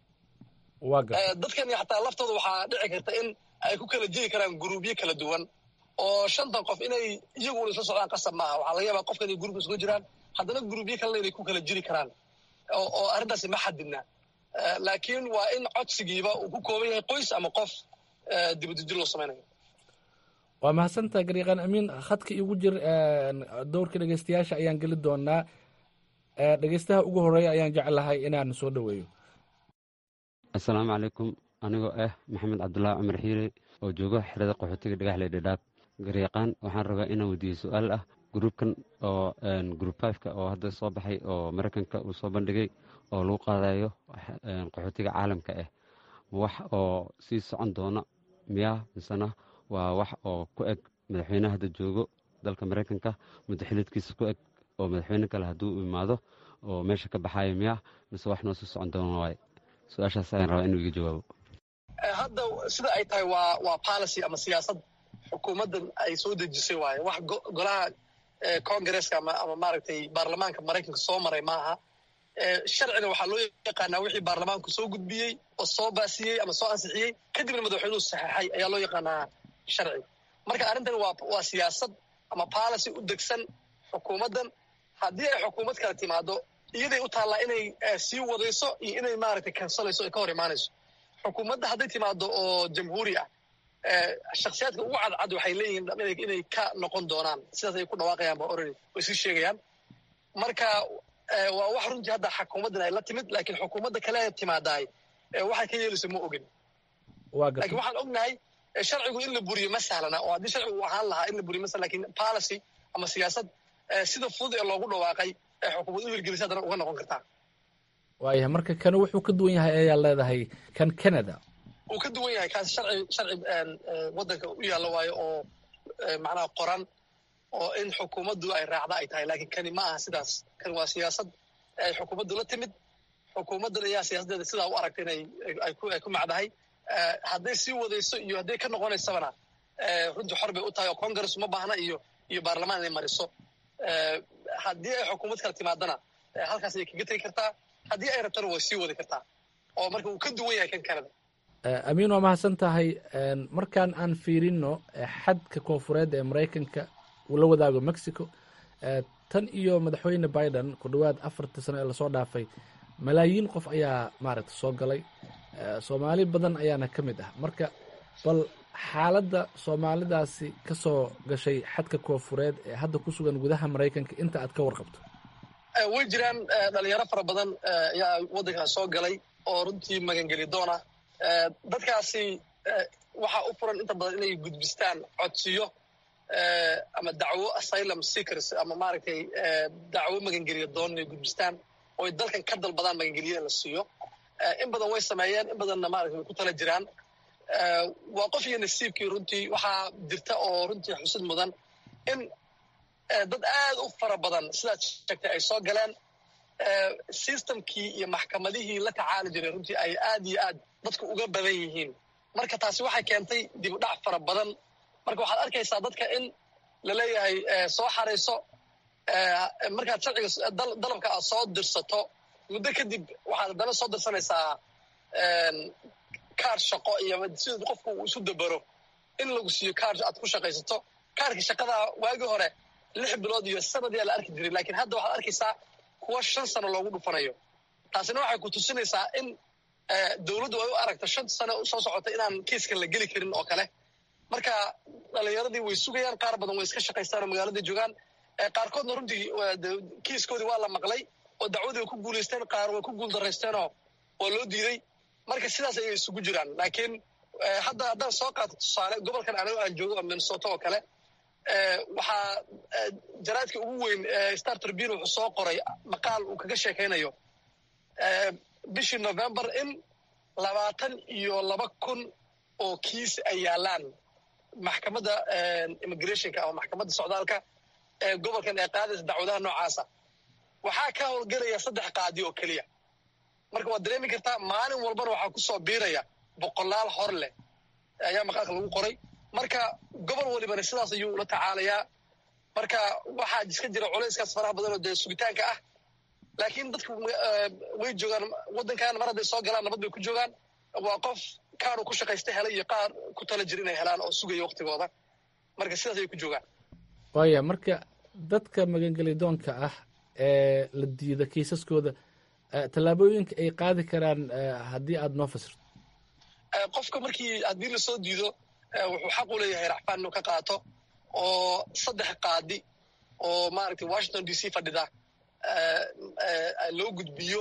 dadkan xataa laftooda waxaa dhici karta in ay ku kala jiri karaan guruubyo kala duwan oo shantan qof inay iyaguna isla socdaan qasab maaha waxaa laga yaabaa qofkan inay gruubka isugu jiraan haddana guruubyo kalena inay ku kala jiri karaan oo arrintaasi ma xadidna laakiin waa in codsigiiba uu ku kooban yahay qoys ama qof dibadejin loo samaynayo waa mahadsantaha garyaqaan amiin khadka igu jir dowrka dhegeystayaasha ayaan geli doonaa dhegeystaha ugu horeeya ayaan jeclahay inaan soo dhoweeyo assalaamu calaykum anigoo ah maxamed cabdulaahi cumar xiire oo joogo xerada qaxootiga dhagaxley dhadhaab garyaqaan waxaan rabaa inaan weydiiyo su-aal ah gruubkan oo gruub fiveka oo hadda soo baxay oo maraykanka uu soo bandhigay oo lagu qaadayo qaxootiga caalamka ah wax oo sii socon doona miyaa misena waa wax oo ku eg madaxweyneha hadda joogo dalka maraykanka muddo xilidkiisa ku eg oo madaxweyne kale hadduu imaado oo meesha ka baxayo miyaa mise wax noo sii socon doona waay su-aashaas ayaan rabaa inuu iga jawaabo hadda sida ay tahay waa waa policy ama siyaasad xukuumaddan ay soo dejisay waaye wax golaha congaresska ama ama maaragtay baarlamaanka maraykanka soo maray maaha sharciga waxaa loo yaqaanaa wixii baarlamaanku soo gudbiyey oo soo baasiyey ama soo ansixiyey kadibna madaxweynuhu saxeexay ayaa loo yaqaanaa sharci marka arrintan waa waa siyaasad ama policy u degsan xukuumaddan haddii ay xukuumad kale timaado iyaday u taallaa inay sii wadayso iyo inay maaragtay kansalayso ay ka hor imaanayso xukuumadda hadday timaado oo jamhuuri ah shaksiyaadka ugu cadcad waxay leeyihiin inay ka noqon doonaan sidaas ay ku dhawaaqayaan ba orani way sii sheegayaan marka waa wax runtii hadda xukuumaddan ay la timid laakiin xukuumadda kale timaadaay waxay ka yeelayso ma ogin lakiin waxaan ognahay sharcigu in la buriyo ma sahlana oo haddii sharcigu uu ahaan lahaa in la buriyo ma sahlan lakin policy ama siyaasad sida fudud ee loogu dhawaaqay ee xukuumad u hirgelisa haddana uga noqon kartaa waayahay marka kanu wuxuu ka duwan yahay ayaa leedahay kan canada wuu ka duwan yahay kaas sharci sharci waddanka u yaalla waayo oo macnaha qoran oo in xukuumaddu ay raacda ay tahay laakiin kani ma aha sidaas kani waa siyaasad ay xukuumaddu la timid xukuumaddan ayaa siyaasaddeeda sidaa u aragta inay ay ku ay ku macdahay hadday sii wadayso iyo hadday ka noqonaysabana runtii xor bay u tahay oo congress uma baahna iyo iyo baarlamaan inay mariso haddii ay xukuumad kala timaadana halkaas ayay kaga tegi kartaa haddii ay rabtana way sii wadi kartaa oo marka uu ka duwan yahay kan canada amiin waa mahadsan tahay markaan aan fiirino xadka koonfureed ee maraykanka uu la wadaago mexico tan iyo madaxweyne biden ku dhowaad afartii sano ee lasoo dhaafay malaayiin qof ayaa maaragta soo galay soomaali badan ayaana ka mid ah marka bal xaaladda soomaalidaasi ka soo gashay xadka koonfureed ee hadda ku sugan gudaha maraykanka inta aad ka warqabto way jiraan dhalinyaro fara badan ayaa waddankaas soo galay oo runtii magangeli doona dadkaasi waxaa u furan inta badan inay gudbistaan codsiyo ama dacwo asylum seekers ama maaragtay dacwo magangeliya doon inay gudbistaan oo ay dalkan ka dalbadaan magangeliya in la siiyo in badan way sameeyeen in badanna maaragtay way ku tala jiraan waa qof iyo nasiibkii runtii waxaa jirta oo runtii xusid mudan in dad aad u fara badan sidaad sheegtay ay soo galeen systemkii iyo maxkamadihii la tacaali jiray runtii ay aad iyo aad dadku uga badan yihiin marka taasi waxay keentay dib u dhac fara badan marka waxaad arkaysaa dadka in la leeyahay soo xarayso markaad sharciga dalabka aad soo dirsato muddo kadib waxaad haddana soo dirsanaysaa kaar shaqo iyo sida qofku uu isu dabaro in lagu siiyo kaar aad ku shaqaysato kaarkii shaqadaa waagii hore lix bilood iyo sanadiyaa la arki jiray laakiin hadda waxaad arkaysaa kuwa shan sano loogu dhufanayo taasina waxay ku tusinaysaa in dowladdu ay u aragto shan sano soo socota inaan kiiskan la geli karin oo kale marka dhalinyaradii way sugayaan qaar badan way iska shaqaystaan oo magaalada joogaan qaarkoodna runtii kiiskoodii waa la maqlay oo dacwadii way ku guulaysteen qaar way ku guuldaraysteenoo waa loo diiday marka sidaas ayay isugu jiraan laakiin hadda haddaan soo qaato tusaale gobolkan anigo aan joogo oo minnesota oo kale waxaa jaraadka ugu weyn star tribune wuxuu soo qoray maqaal uu kaga sheekaynayo bishii november in labaatan iyo laba kun oo kiis ay yaalaan maxkamadda immigrationka ama maxkamadda socdaalka ee gobolkan ee qaadaysa dacwadaha noocaasa waxaa ka howlgelaya saddex qaadi oo keliya marka waad dareemi kartaa maalin walbana waxaa ku soo biiraya boqolaal hor leh ayaa maqaalka lagu qoray marka gobol walibana sidaas ayuu ula tacaalayaa marka waxaa iska jira culayskaas faraha badan oo dee sugitaanka ah laakiin dadku way joogaan waddankan mar hadday soo galaan nabad bay ku joogaan waa qof kaanu ku shaqaysta helay iyo qaar ku tala jira inay helaan oo sugaya waktigooda marka sidaas ayay ku joogaan waaya marka dadka magangelidoonka ah ee la diida kiisaskooda tallaabooyinka ay qaadi karaan haddii aada noo fasirto qofka markii haddii lasoo diido wuxuu xaq u leeyahay racfaan inuu ka qaato oo saddex qaadi oo maaragtay washington d c fadhida loo gudbiyo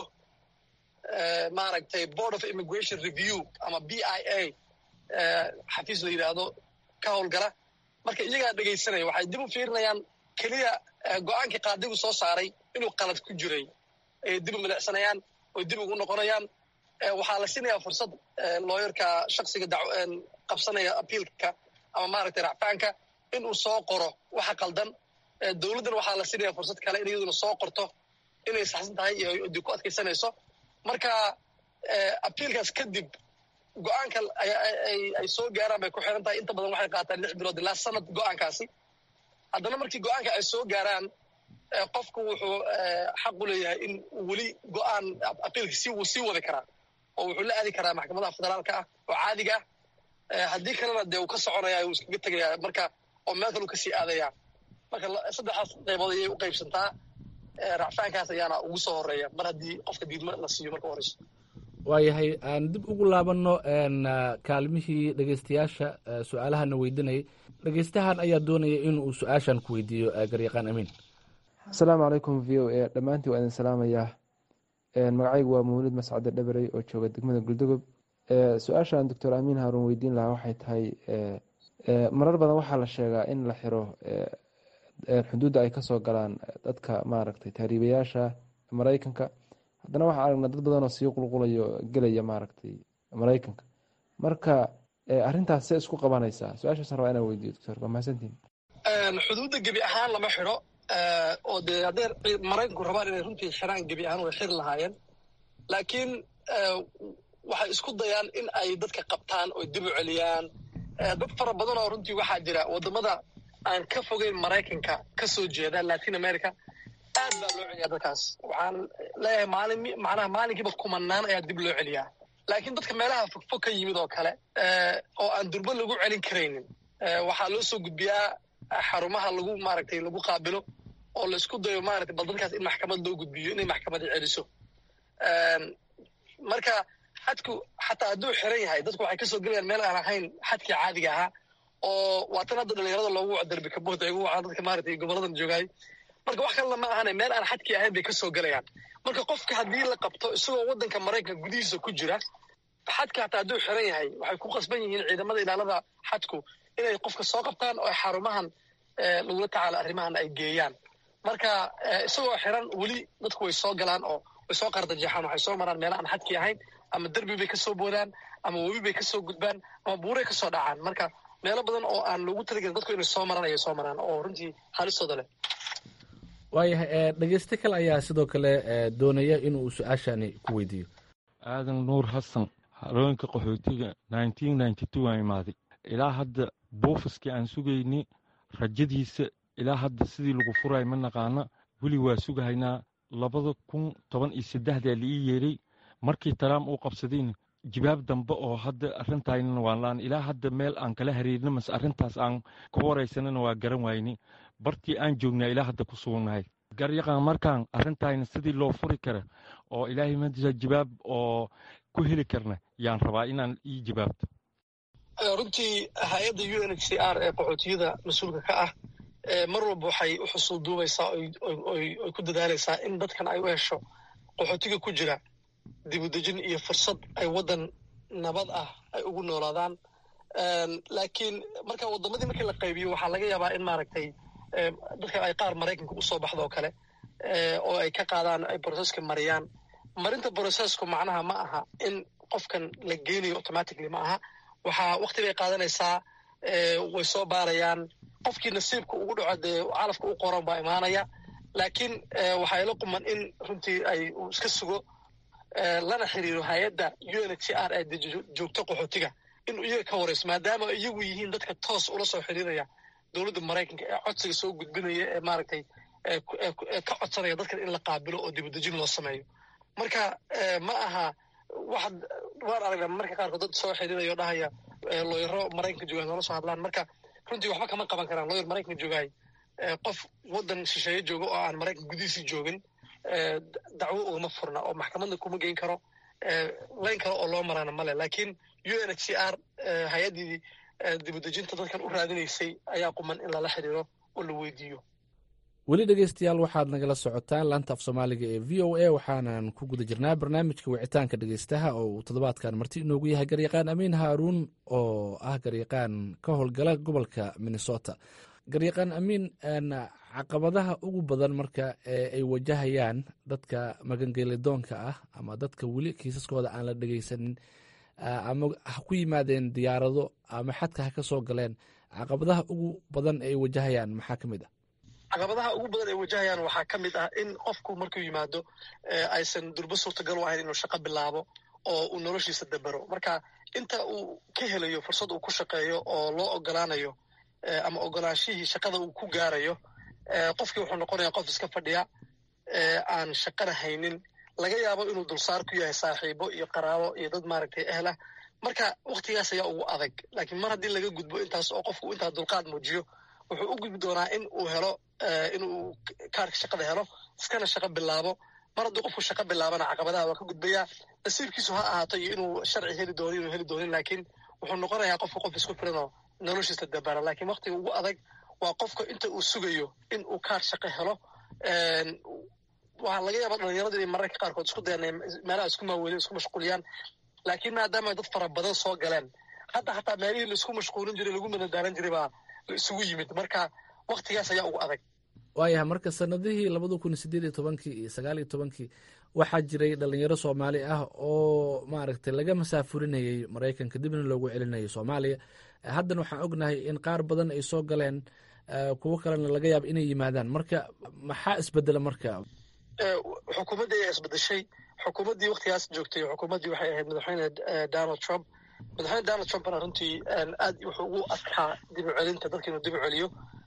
maaragtay board of immigration review ama b i a xafiis la yidhaahdo ka howlgala marka iyagaa dhegaysanaya waxay dib u fiirinayaan keliya go-aankii qaadigu soo saaray inuu qalad ku jiray ayay dib u milicsanayaan oy dib ugu noqonayaan waxaa la siinayaa fursad looyarka shaksiga qabsanaya apiilka ama maaragtay racfaanka inuu soo qoro waxa qaldan dowladdan waxaa la siinaya fursad kale in iyaduna soo qorto inay saxsan tahay iyo dib ku adkaysanayso marka apiilkaas kadib go-aanka ay soo gaaraan bay ku xiran tahay inta badan waxay qaataan lix bilood ilaa sanad go-aankaasi haddana markii go-aanka ay soo gaaraan qofku wuxuu xaq u leeyahay in weli go-aan apiilka si wuu sii wadi karaa oo wuxuu la aadi karaa maxkamadaha federaalka ah oo caadiga ah haddii kalena dee uu ka soconaya uu iskaga tegaya marka oo meel kalu kasii aadaya marka saddexdaas qaybood ayay u qaybsantaa racfaankaas ayaana ugu soo horeeya mar haddii qofka diidma la siiyo marka horeyso waayahay aan dib ugu laabanno kaalmihii dhegeystayaasha su-aalahana weydiinayay dhegeystahan ayaa doonaya inuu su-aashan ku weydiiyo garyaqaan amiin asalaamu calaykum v o a dhammaantii waa idin salaamayaa magacaygu waa mawlid mascade dhabarey oo jooga degmada guldogob su-aashaan doctor amiin haaruun weydiin lahaa waxay tahay marar badan waxaa la sheegaa in la xiro xuduudda ay kasoo galaan dadka maaragtay taariibayaasha maraykanka haddana waxaa aragnaa dad badanoo sii qulqulayo gelaya maaragtay maraykanka marka arrintaas see isku qabanaysaa su-aashaasaan rabaa inaan weydiiyo doctor waa mahadsantiin xuduudda gebi ahaan lama xidho oo dee haddee maraykanku rabaan inay runtii xiraan gebi ahaan way xiri lahaayeen laakiin waxay isku dayaan in ay dadka qabtaan oo dib u celiyaan dad fara badan oo runtii waxaa jira waddamada aan ka fogeyn maraykanka ka soo jeeda latin america aad baa loo celiyaa dadkaas waxaan leeyahay maalin macnaha maalinkiiba kumanaan ayaa dib loo celiyaa laakiin dadka meelaha fogfog ka yimid oo kale oo aan durbo lagu celin karaynin waxaa loo soo gudbiyaa xarumaha lagu maaragtay lagu qaabilo oo la isku dayo maaragtay bal dadkaas in maxkamad loo gudbiyo inay maxkamadi celiso marka xadku xataa hadduu xiran yahay dadku waxay kasoo gelayaan meel aan ahayn xadkii caadiga ahaa oo waatan hadda dhalinyarada loogu wac darbi kaboota igu wacaan dadka maaragtay goboladan joogaay marka wax kalena ma ahane meel aan xadkii ahayn bay kasoo gelayaan marka qofka haddii la qabto isagoo waddanka maraykanka gudihiisa ku jira xadka hataa hadduu xiran yahay waxay ku qasban yihiin ciidamada ilaalada xadku inay qofka soo qabtaan oo xarumahan lagula tacaalo arrimahan ay geeyaan marka isagoo xiran weli dadku way soo galaan oo way soo qardajeexaan waxay soo maraan meela aan xadkii ahayn ama derbi bay kasoo boodaan ama webi bay kasoo gudbaan ama buuray kasoo dhacaan marka meelo badan oo aan loogu talagelin dadku inay soo maraan ayay soo maraan oo runtii halistooda leh waayahay dhegeyste kale ayaa sidoo kale doonaya inuu su-aashani ku weydiiyo aadan nuur xasan harooyinka qaxootiga aan imaaday ilaa hadda buufiskii aan sugayni rajadiisa ilaa hadda sidii lagu furay ma naqaana weli waa sugahaynaa labada kun toban iyo saddexdaa la ii yeedhay markii taraam uu qabsadayna jibaab dambe oo hadda arrintaynana waan laan ilaa hadda meel aan kala hariirna mase arrintaas aan ka waraysanana waa garan wayni bartii aan joognaa ilaa hadda ku sugnahay garyaqaan markaan arrintayna sidii loo furi kara oo ilaahay madisa jibaab oo ku heli karna yaan rabaa inaan ii jibaabto runtii hay-adda u n h c r ee qaxootiyada mas-uulka ka ah mar walba waxay u xusul duubaysaa oy ku dadaalaysaa in dadkan ay u hesho qaxootiga ku jira dibudejin iyo fursad ay waddan nabad ah ay ugu noolaadaan laakiin marka waddamadii markii la qaybiyo waxaa laga yaabaa in maaragtay dadka ay qaar maraykanka usoo baxdo oo kale oo ay ka qaadaan ay broseska mariyaan marinta brosesku macnaha ma aha in qofkan la geenayo automatically ma aha waxaa wakti bay qaadanaysaa way soo baarayaan qofkii nasiibka ugu dhaco dee calafka u qoran baa imaanaya laakiin waxaa ila quman in runtii ay uu iska sugo lana xiriiro hay-adda u n h c r ee joogto qaxootiga inuu iyaga ka warayso maadaama iyagu yihiin dadka toos ula soo xiriiraya dowladda maraykanka ee codsiga soo gudbinaya ee maaragtay ka codsanaya dadkan in la qaabilo oo dibadejin loo sameeyo marka ma aha waxaad waan aragnaa marka qaarkood dad soo xiriirayo dhahaya looyaro maraykanka joogaan noola soo hadlaan marka runtii waxba kama qaban karaan looyar maraykanka joogaay qof waddan shisheeye jooga oo aan maraykan gudihiisii joogin dacwo ugama furna oo maxkamadna kuma geyn karo layn kale oo loo maraana male laakiin u n h c r hay-addii dibadejinta dadkan u raadinaysay ayaa quman in lala xiriiro oo la weydiiyo weli dhegeystayaal waxaad nagala socotaan laanta af soomaaliga ee v o a waxaanan ku guda jirnaa barnaamijka wicitaanka dhegeystaha oo uu toddobaadkan marti inoogu yahay garyaqaan amiin haaruun oo ah garyaqaan ka howlgala gobolka minnesota garyaqaan amiin caqabadaha ugu badan marka ay wajahayaan dadka magangelidoonka ah ama dadka weli kiisaskooda aan la dhegeysanin ama ha ku yimaadeen diyaarado ama xadka ha ka soo galeen caqabadaha ugu badan ay wajahayaan maxaa ka mid ah caqabadaha ugu badan ay wajahayaan waxaa ka mid ah in qofku markuu yimaado aysan durbo suurtagal u ahayn inuu shaqo bilaabo oo uu noloshiisa dabero marka inta uu ka helayo fursad uu ku shaqeeyo oo loo ogolaanayo ama ogolaanshihii shaqada uu ku gaarayo qofkii wuxuu noqonaya qof iska fadhiya aan shaqana haynin laga yaabo inuu dulsaar ku yahay saaxiibo iyo qaraabo iyo dad maaragtay ehlah marka waktigaas ayaa ugu adag laakiin mar haddii laga gudbo intaas oo qofku intaa dulqaad muujiyo wuxuu u gudbi doonaa in uu helo inuu kaarka shaqada helo iskana shaqo bilaabo mar hadduu qofku shaqo bilaabana caqabadaha waa ka gudbayaa nasiibkiisu ha ahaato iyo inuu sharci heli doono inuu heli doonin laakiin wuxuu noqonayaa qofka qof isku filan oo noloshiisa dabara laakiin waktiga ugu adag waa qofka inta uu sugayo in uu kaar shaqo helo waxaa laga yaaba dhalinyaradu inay mararka qaarkood isku dayan meelaha isku maaweelin isku mashquuliyaan laakiin maadaama dad fara badan soo galeen hadda xataa meelihii laisku mashquulin jiray lagu madadaalan jiray baa la isugu yimid marka waktigaas ayaa ugu adag waayahay marka sanadihii labada kun sideed iyo tobankii iyo sagaal iyo tobankii waxaa jiray dhalinyaro soomaali ah oo maaragtay laga masaafurinayay maraykanka dibna loogu celinayay soomaaliya haddana waxaan ognahay in qaar badan ay soo galeen kuwo kalena laga yaaba inay yimaadaan marka maxaa isbedela marka xukuumaddii ayaa isbedeshay xukuumaddii waktigaas joogtay xukuumaddii waxay ahayd madaxweyne donald trump madaxweyne donald trumpna runtii aad wuxuu ugu adkaa dib u celinta dadka inuu dib u celiyo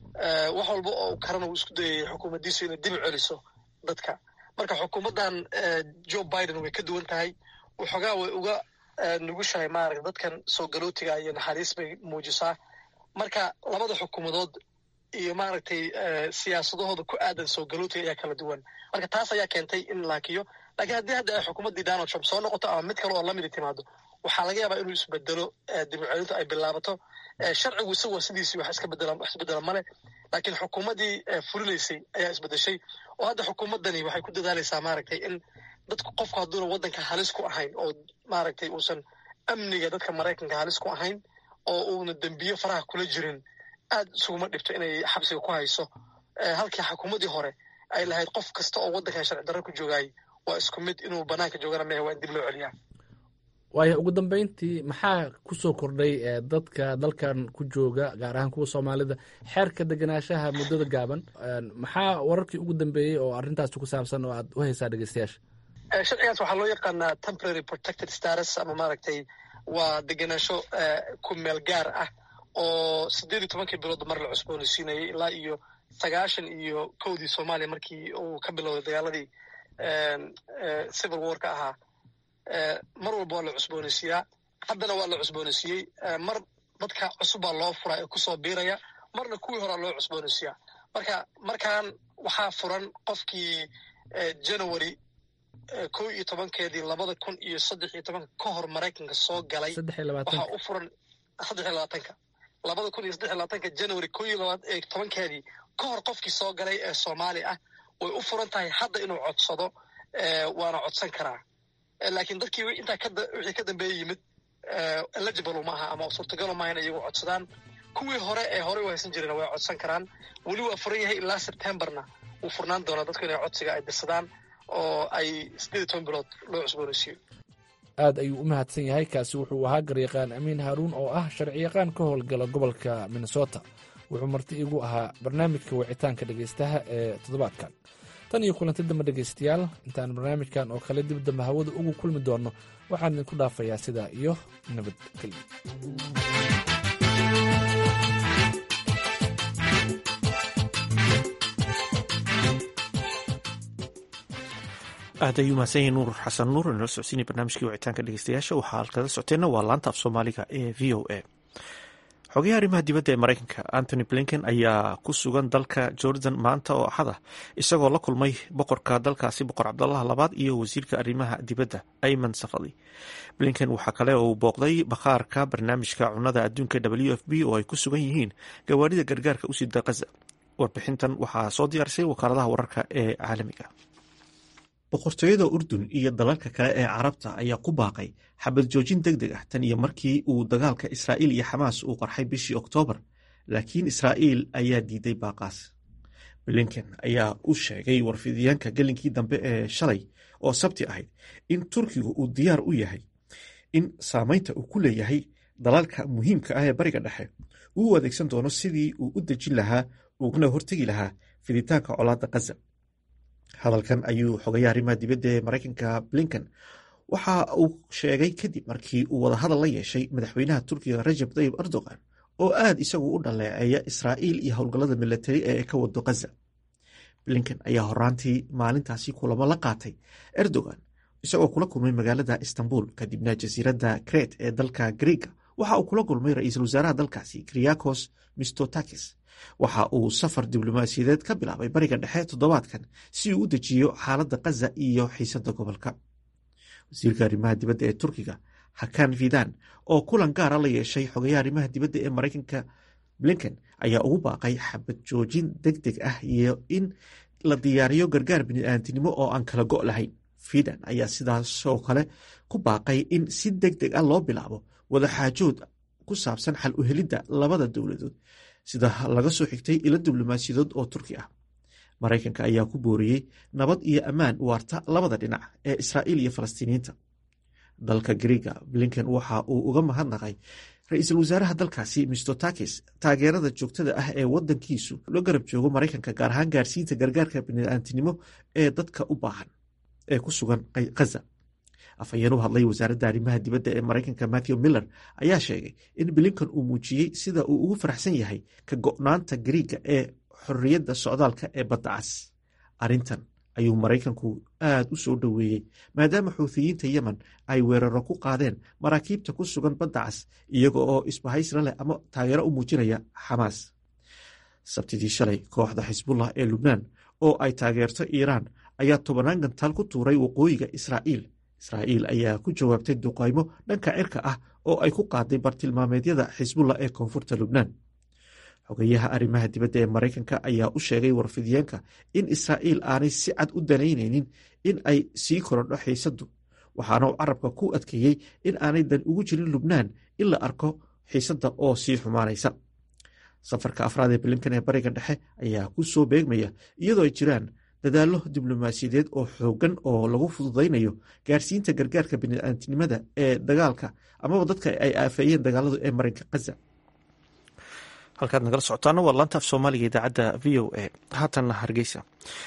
wax walba oo karana uu isku dayay xukuumaddiisu inay dib u celiso dadka marka xukuumaddan joe biden way ka duwan tahay waxoogaa way uga nugushahay maaragta dadkan soo galootiga iyo naxariis bay muujisaa marka labada xukuumadood iyo maaragtay siyaasadahooda ku aadan soo galootiga ayaa kala duwan marka taas ayaa keentay in laakiyo lakiin haddii hadda ay xukuumaddii donald trump soo noqoto ama mid kale oo lamidi timaado waxaa laga yaabaa inuu isbedelo dib u celintu ay bilaabato sharcigu isagoo sidiisii wax iska bedela wax isbedela male laakiin xukuumaddii fulinaysay ayaa isbedeshay oo hadda xukuumaddani waxay ku dadaalaysaa maaragtay in dadku qofku hadduuna waddanka halis ku ahayn oo maaragtay uusan amniga dadka maraykanka halis ku ahayn oo uuna dembiyo faraha kula jirin aad isuguma dhibto inay xabsiga ku hayso halkii xukuumaddii hore ay lahayd qof kasta oo waddankan sharci darro ku joogaayay waa isku mid inuu bannaanka joogana mehe waa in dib loo celiyaa waayo ugu dambeyntii maxaa ku soo kordhay dadka dalkan ku jooga gaar ahaan kuwa soomaalida xeerka degenaanshaha muddada gaaban maxaa wararkii ugu dambeeyey oo arrintaasi ku saabsan oo aad u haysaa dhegeystayaasha sharcigaas waxaa loo yaqaanaa temporary protected status ama maaragtay waa degenaansho ku meel gaar ah oo siddeed iyo tobankii bilood mar la cusboonaysiinayay ilaa iyo sagaashan iyo kowdii soomaaliya markii uu ka bilowday dagaaladii civil warka ahaa mar walba waa la cusboonaysiiyaa haddana waa la cusboonaysiiyey mar dadka cusub baa loo furaa ee kusoo biiraya marna kuwii horaa loo cusboonaysiiyaa marka markan waxaa furan qofkii january kow iyo tobankeedii labada kun iyo saddex iyo tobanka ka hor maraykanka soo galay waxaa u furan saddex iyo labaatanka labada kun iyo saddex iyo labaatanka january kow iyo tobankeedii ka hor qofkii soo galay ee soomaali ah way u furan tahay hadda inuu codsado waana codsan karaa laakiin dadkii intaa wixii ka dambeeya yimid eligible ma aha ama suurtagalo maaha in iyagu codsadaan kuwii hore ee horey u haysan jireen way codsan karaan weli waa furan yahay ilaa septemberna wuu furnaan doonaa dadku inay codsiga ay dirsadaan oo ay siddeed iyo toban bilood loo cusboonaysiiyo aad ayuu u mahadsan yahay kaasi wuxuu ahaa garyaqaan amiin haaruun oo ah sharciyaqaan ka howlgala gobolka minnesota wuxuu marti igu ahaa barnaamijka wicitaanka dhegaystaha ee toddobaadkan tan iyo kulanti dambe dhegaystayaal intaan barnaamijkan oo kale dib dambe hawada ugu kulmi doonno waxaan idinku dhaafayaa sidaa iyo nabadgelyo aad ayuu mahadsan yahay nuur xasan nuur inala socodsiinaya barnaamijkii wicitaanka dhegeystayaasha waxaa halkala socoteenna waa laanta af soomaaliga ee v o a xogayaha arrimaha dibadda ee maraykanka antony blinken ayaa ku sugan dalka jordan maanta oo axad ah isagoo la kulmay boqorka dalkaasi boqor cabdallah labaad iyo wasiirka arrimaha dibadda ayman safadi blinken waxaa kale oo uu booqday bakhaarka barnaamijka cunada adduunka w f b oo ay ku sugan yihiin gawaarida gargaarka u sida kaza warbixintan waxaa soo diyaarisay wakaaladaha wararka ee caalamiga boqortooyada urdun iyo dalalka kale ee carabta ayaa ku baaqay xabad joojin deg deg ah tan iyo markii uu dagaalka israa'iil iyo xamaas uu qarxay bishii oktoobar laakiin israa'iil ayaa diiday baaqaas blinken ayaa u sheegay warfidyaanka gelinkii dambe ee shalay oo sabti ahayd in turkigu uu diyaar u yahay in saameynta uu ku leeyahay dalalka muhiimka ah ee bariga dhexe uu u adeegsan doono sidii uu u dejin lahaa ugana hortegi lahaa fiditaanka colaadda kaza hadalkan ayuu xogayaha arrimaha dibadda ee maraykanka blinken waxa uu sheegay kadib markii uu wadahadal la yeeshay madaxweynaha turkiga rajab tayib erdogan oo aad isagu u dhaleeceeya israa'iil iyo howlgallada milatari ee ka wado kaza blinken ayaa horaantii maalintaasi kulamo la qaatay erdogan isagoo kula kulmay magaalada istanbul kadibna jasiiradda kret ee dalka griega waxa uu kula kulmay ra-iisul wasaaraha dalkaasi kriyakos mistotakis waxa uu safar diblomaasiyadeed ka bilaabay bariga dhexe toddobaadkan si uu u dejiyo xaaladda kaza iyo xiisadda gobolka wasiirka arrimaha dibadda ee turkiga hakan fidan oo kulan gaara la yeeshay xogayaha arrimaha dibadda ee maraykanka blinken ayaa ugu baaqay xabad joojin deg deg ah iyo in la diyaariyo gargaar bini'aantinimo oo aan kala go' lahayn fidan ayaa sidaasoo kale ku baaqay in si deg deg ah loo bilaabo wadaxaajood ku saabsan xal u helidda labada dowladood sida laga soo xigtay ilo diblomaasiyadood oo turki ah maraykanka ayaa ku booriyey nabad iyo ammaan waarta labada dhinac ee israa'iil iyo falastiiniyiinta dalka griega blinken waxa uu uga mahadnaqay ra-iisul wasaaraha dalkaasi mistotakis taageerada joogtada ah ee wadankiisu la garab joogo maraykanka gaar ahaan gaarsiinta gargaarka bini'aantinimo ee dadka u baahan ee ku sugan kaza afhayeen u hadlay wasaaradda arrimaha dibadda ee maraykanka matthew miller ayaa sheegay in blinken uu muujiyey sida uu ugu faraxsan yahay ka go'naanta griiga ee xorriyadda socdaalka ee badda cas arrintan ayuu maraykanku aad u soo dhoweeyey maadaama xuuthiyiinta yemen ay weeraro ku qaadeen maraakiibta ku sugan badda cas iyaga oo isbahaysra leh ama taageero u muujinaya xamaas sabtidii shalay kooxda xisbullah ee lubnaan oo ay taageerto iiraan ayaa tobanaan gantaal ku tuuray waqooyiga israa'iil israa'iil ayaa ku jawaabtay duqaymo dhanka cirka ah oo ay ku qaaday bartilmaameedyada xisbullah ee koonfurta lubnaan xogayaha arrimaha dibadda ee maraykanka ayaa u sheegay warfidiyeenka in israa'iil aanay si cad u danaynaynin in ay sii korodho xiisaddu waxaana uu carabka ku adkeeyey in aanay dan ugu jirin lubnaan in la arko xiisadda oo sii xumaanaysa safarka afraad ee blinkan ee bariga dhexe ayaa ku soo beegmaya iyadoo ay jiraan dadaallo diblomaasiyadeed oo xooggan oo lagu fududaynayo gaarsiinta gargaarka bini'aantinimada ee dagaalka amaba dadka ay aafeeyeen dagaaladu ee marinka kaza halkaad nagala socotaana waa laanta af soomaaliga idaacadda v o a haatanna hargeysa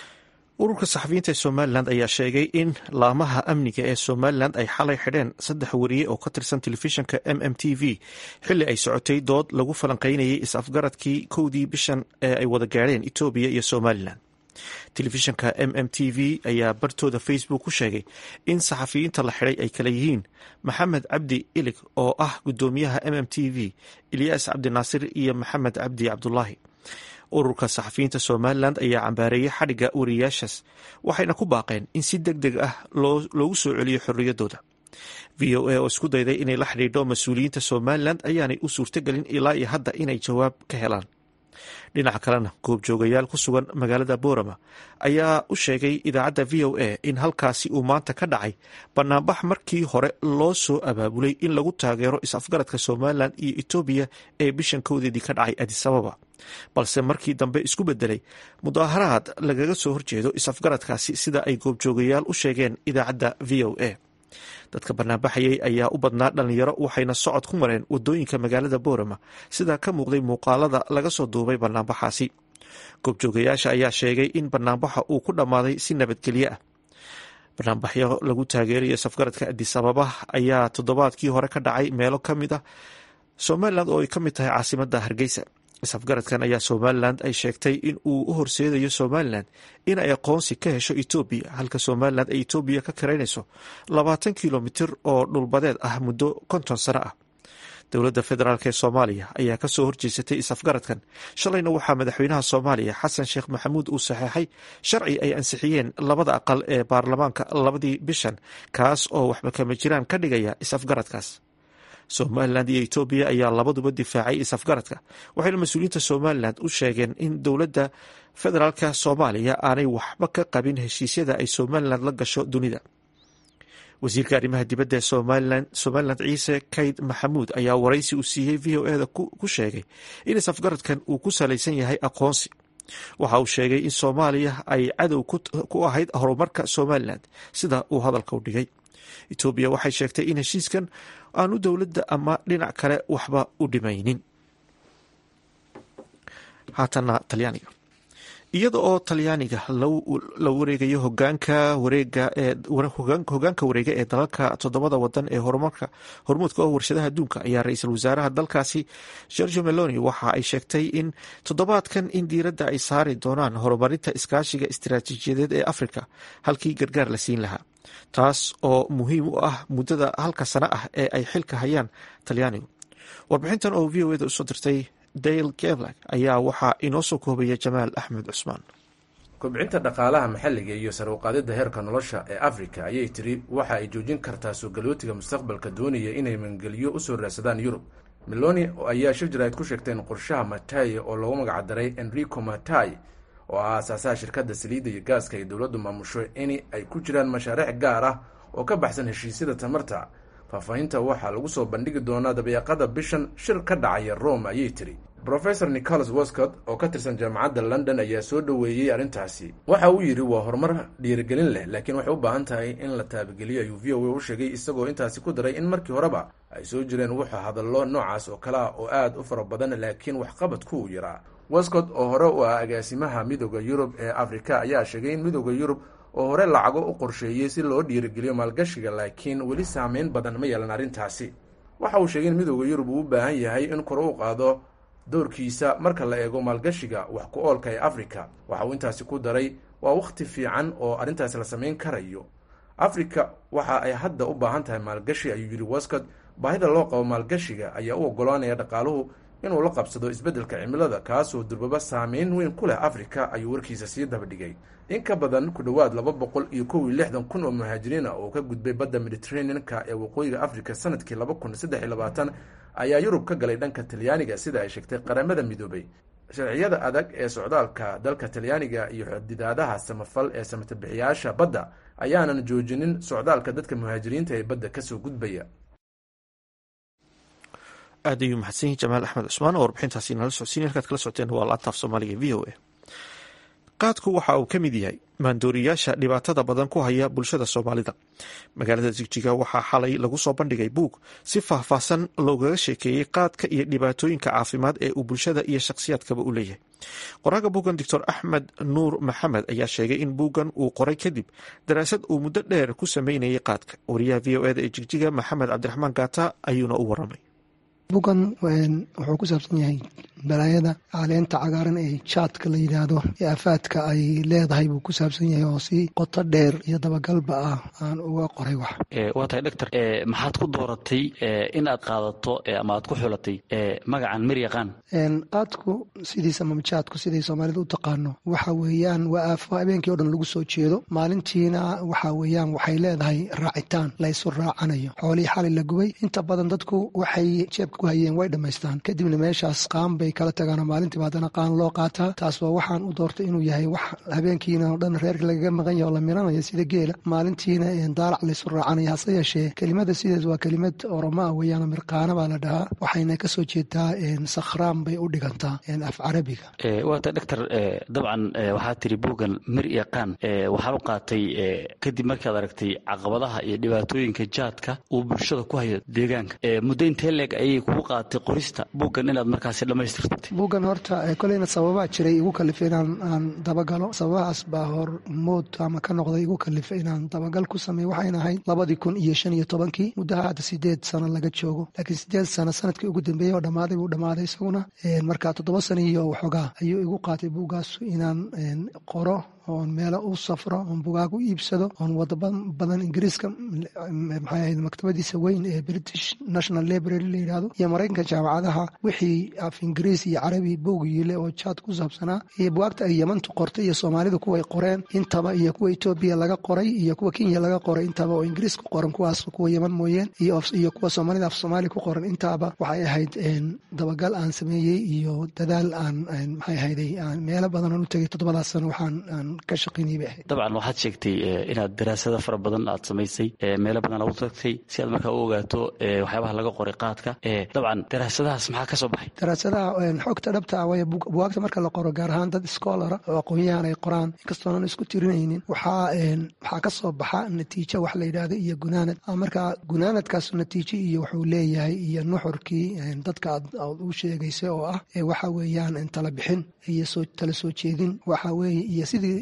ururka saxafiyiinta ee somalilan ayaa sheegay in laamaha amniga ee somalilan ay xalay xidheen saddex wariye oo ka tirsan telefishinka m m t v xilli ay socotay dood lagu falanqaynayay is-afgaradkii kowdii bishan ee ay wada gaadheen etoobiya iyo somalilan telefishinka m m t v ayaa bartooda facebook ku sheegay in saxafiyiinta la xidhay ay kala yihiin maxamed cabdi ilig oo ah gudoomiyaha m m t v ilyaas cabdinaasir iyo maxamed cabdi cabdulaahi ururka saxafiyiinta somalilan ayaa cambaareeyey xadhigga wariyaashaas waxayna ku baaqeen in si deg deg ah loogu soo celiyo xorriyaddooda v o a oo isku dayday inay la xidhiidho mas-uuliyiinta somalilan ayaanay u suurtagelin ilaa iyo hadda inay jawaab ka helaan dhinaca kalena goobjoogayaal ku sugan magaalada boorama ayaa u sheegay idaacadda v o a in halkaasi uu maanta ka dhacay banaanbax markii hore loo soo abaabulay in lagu taageero is-afgaradka somalilan iyo etoobiya ee bishan kowdeedii ka dhacay adisababa balse markii dambe isku bedelay mudaaharaad lagaga soo horjeedo is-afgaradkaasi sida ay goobjoogayaal u sheegeen idaacadda v o a dadka banaanbaxayay ayaa u badnaa dhalinyaro waxayna socod ku mareen wadooyinka magaalada boorama sidaa ka muuqday muuqaalada laga soo duubay banaanbaxaasi goobjoogayaasha ayaa sheegay in banaanbaxa uu ku dhammaaday si nabadgelye ah banaanbaxyo lagu taageerayo safgaradka adisababa ayaa toddobaadkii hore ka dhacay meelo ka mid ah somalilan oo ay ka mid tahay caasimada hargeysa isafgaradkan ayaa somalilan ay sheegtay in uu u horseedayo somalilan in ay aqoonsi ka hesho etoobiya halka somalilan ay etoobiya ka karaynayso labaatan kilomitir oo dhulbadeed ah muddo konton sano ah dowladda federaalk ee soomaaliya ayaa kasoo horjeesatay is-afgaradkan shalayna waxaa madaxweynaha soomaaliya xasan sheekh maxamuud uu saxeexay sharci ay ansixiyeen labada aqal ee baarlamaanka labadii bishan kaas oo waxba kama jiraan ka dhigaya is-afgaradkaas somalilan iyo etoobiya ayaa labaduba difaacay is-afgaradka waxayna mas-uuliyiinta somalilan u sheegeen in dowladda federaalka soomaaliya aanay waxba ka qabin heshiisyada ay somalilan la gasho dunida wasiirka arrimaha dibadda ee somalilan ciise kayd maxamuud ayaa waraysi uu siiyey v o eda ku sheegay in is-afgaradkan uu ku salaysan yahay aqoonsi waxa uu sheegay in soomaaliya ay cadow ku ahayd horumarka somalilan sida uu hadalka u dhigay etoobiya waxay sheegtay in heshiiskan aanu dowladda ama dhinac kale waxba u dhimaynin haatana talyaaniga iyada oo talyaaniga la wareegayo hogaanka wareega ee hogaanka wareega ee dalalka toddobada wadan ee horumarka hormuudka oo warshadaha adduunka ayaa ra-iisul wasaaraha dalkaasi gorgio meloni waxa ay sheegtay in toddobaadkan in diiradda ay saari doonaan horumarinta iskaashiga istiraatiijiyadeed ee afrika halkii gargaar la siin lahaa taas oo muhiim u ah muddada halka sano ah ee ay xilka hayaan talyaanigu warbixintan oo v o eda usoo dirtay dale gevlag ayaa waxaa inoo soo koobaya jamaal axmed cusmaan kobcinta dhaqaalaha maxalliga iyo sare uqaadidda heerka nolosha ee afrika ayay tiri waxa ay joojin kartaa soo galootiga mustaqbalka doonaya inay mangeliyo usoo raadsadaan yurub meloni ayaa shir jaraa'id ku sheegtay in qorshaha matay oo loogu magacdaray enrico matay oo ah aasaasaha shirkadda saliidda iyo gaaska ay dowladdu maamusho in ay ku jiraan mashaariic gaar ah oo ka baxsan heshiisyada tamarta faahfaahinta waxaa lagu soo bandhigi doonaa dabeeqada bishan shir ka dhacaya rome ayay tiri rofesor nicholas wascott oo ka tirsan jaamacadda london ayaa soo dhoweeyey arrintaasi waxa uu yidhi waa horumar dhiirigelin leh laakiin waxay u baahan tahay in la taabageliyo ayuu v o a u sheegay isagoo intaasi ku daray in markii horeba ay soo jireen wuxuu hadallo noocaas oo kale ah oo aad u fara badan laakiin waxqabadku uu yaraa wascott oo hore u ah agaasimaha midooda yurub ee afrika ayaa sheegay in midooda yurub oo hore lacago u qorsheeyey si loo dhiirigeliyo maalgashiga laakiin weli saameyn badan ma yeelan arrintaasi waxa uu sheegay in midooda yurub uu u baahan yahay in kor u qaado doorkiisa marka la eego maalgashiga wax ku oolka ee afrika waxa uu intaasi ku daray waa wakhti fiican oo arrintaasi la samayn karayo afrika waxa ay hadda u baahan tahay maalgashi ayuu yidhi wascott baahida loo qabo maalgashiga ayaa u oggolaanaya dhaqaaluhu inuu la qabsado isbeddelka cimilada kaasoo durbaba saameyn weyn ku leh afrika ayuu warkiisa sii dabadhigay in ka badan ku dhowaad laba boqol iyo kow iyo lixdan kun oo muhaajiriina oo ka gudbay badda mediterranean-ka ee waqooyiga afrika sanadkii laba kun saddex iyo labaatan ayaa yurub ka galay dhanka talyaaniga sida ay sheegtay qaramada midoobay sharciyada adag ee socdaalka dalka talyaaniga iyo xadidaadaha samafal ee samatabixiyaasha badda ayaanan joojinin socdaalka dadka muhaajiriinta ee badda kasoo gudbaya aad ayuu mahadsan yahi jamaal axmed cusmaan oo warbixintaasi nala socodsiin halkaad kala socoteen waa laataaf soomaaliga v o a qaadku waxa uu ka mid yahay maandooriyaasha dhibaatada badan ku haya bulshada soomaalida magaalada jigjiga waxaa xalay lagu soo bandhigay buug si faahfaahsan loogaga sheekeeyey qaadka iyo dhibaatooyinka caafimaad ee uu bulshada iyo shakhsiyaadkaba u leeyahay qoraaga buuggan doctor axmed nuur maxamed ayaa sheegay in buuggan uu qoray kadib daraasad uu muddo dheer ku sameynayay qaadka wariyaha v o eda ee jigjiga maxamed cabdiraxmaan gaata ayuuna u waramay bugan wuxuu ku saabsan yahay balaayada caleenta cagaaran ee jaadka la yidhaahdo ee afaadka ay leedahay buu ku saabsan yahay oo si qoto dheer iyo dabagalba ah aan uga qoray wax waa tahay doctor maxaad ku dooratay in aad qaadato ama aad ku xulatay magacan miryaqaan qaadku sidiisa ama jaadku siday soomaalida u taqaano waxa weeyaan waa aafo habeenkii o dhan lagu soo jeedo maalintiina waxa weeyaan waxay leedahay raacitaan la ysu raacanayo xoolihii xalay la gubay inta badan dadku waxay jeebka ku hayeen way dhammaystaan kadibna meeshaas qaan bay kala tagaan maalintiiba haddana qaan loo qaataa taas waa waxaan u doortay inuu yahay wax habeenkiina oo dhan reerka lagaga maqan yahay oo la miranaya sida geela maalintiina daalac laysu raacanaya hase yeeshee kelimada sideed waa kelimad oromo ah weeyaan mirqaana baa la dhahaa waxayna kasoo jeedaa sakhraan bay u dhigantaa af carabiga waata doctor dabcan waxaa tiri buuggan mir iyo qaan waxaa u qaatay kadib markaad aragtay caqabadaha iyo dhibaatooyinka jaadka uu bulshada ku hayo deegaanka muddo intee leeg ayay kugu qaadatay qorista buuggan inaad markaasi dhammaystirtay buuggan horta koleyna sababaa jiray igu kalifa inaan aan dabagalo sababahaas baa hor mood ama ka noqday igu kalifa inaan dabagal ku sameeyo waxayna ahayd labadii kun iyo shan iyo tobankii muddaha hadda sideed sano laga joogo laakiin sideed sano sanadkii ugu dambeeyey oo dhammaaday buu dhammaaday isaguna marka toddoba sano iyo waxoogaa ayuu igu qaatay buuggaas inaan qoro oon meelo u safro oon bugaag u iibsado oon wado badan ingiriiska maxay ahayd maktabadiisa weyn ee british national library la yidhahdo iyo maraykanka jaamacadaha wixii af ingiriis iyo carabi buugyiile oo jaad ku saabsanaa iyo bugaagta ay yemantu qortay iyo soomaalida kuway qoreen intaba iyo kuwa etoobiya laga qoray iyo kuwa kenya laga qoray intaba oo ingiriis ku qoran kuwaas kuwa yeman mooyeen iyo kuwa soomaalida af soomaali ku qoran intaaba waxay ahayd dabagal aan sameeyey iyo dadaal aan maxay ahayday meelo badan aan u tegay toddobadaas sano waxaan ka shaqaynayay bay ahayd dabcan waxaad sheegtay inaad daraasado fara badan aad samaysay meelo badan aad u tagtay si aad markaa u ogaato waxyaabaha laga qoray qaadka dabcan daraasadahaas maxaa ka soo baxay daraasadaha xogta dhabta ah waaya bugaagta marka la qoro gaar ahaan dad schoolara oo aqoon-yahan ay qoraan inkastoonan isku tirinaynin waxaa waxaa ka soo baxa natiijo wax la yidhaahdo iyo gunaanad marka gunaanadkaas natiijo iyo wuxuu leeyahay iyo nuxurkii dadka aad u sheegaysa oo ah waxa weeyaan tala bixin iyo tala soo jeedin waxa weeye iyo sidii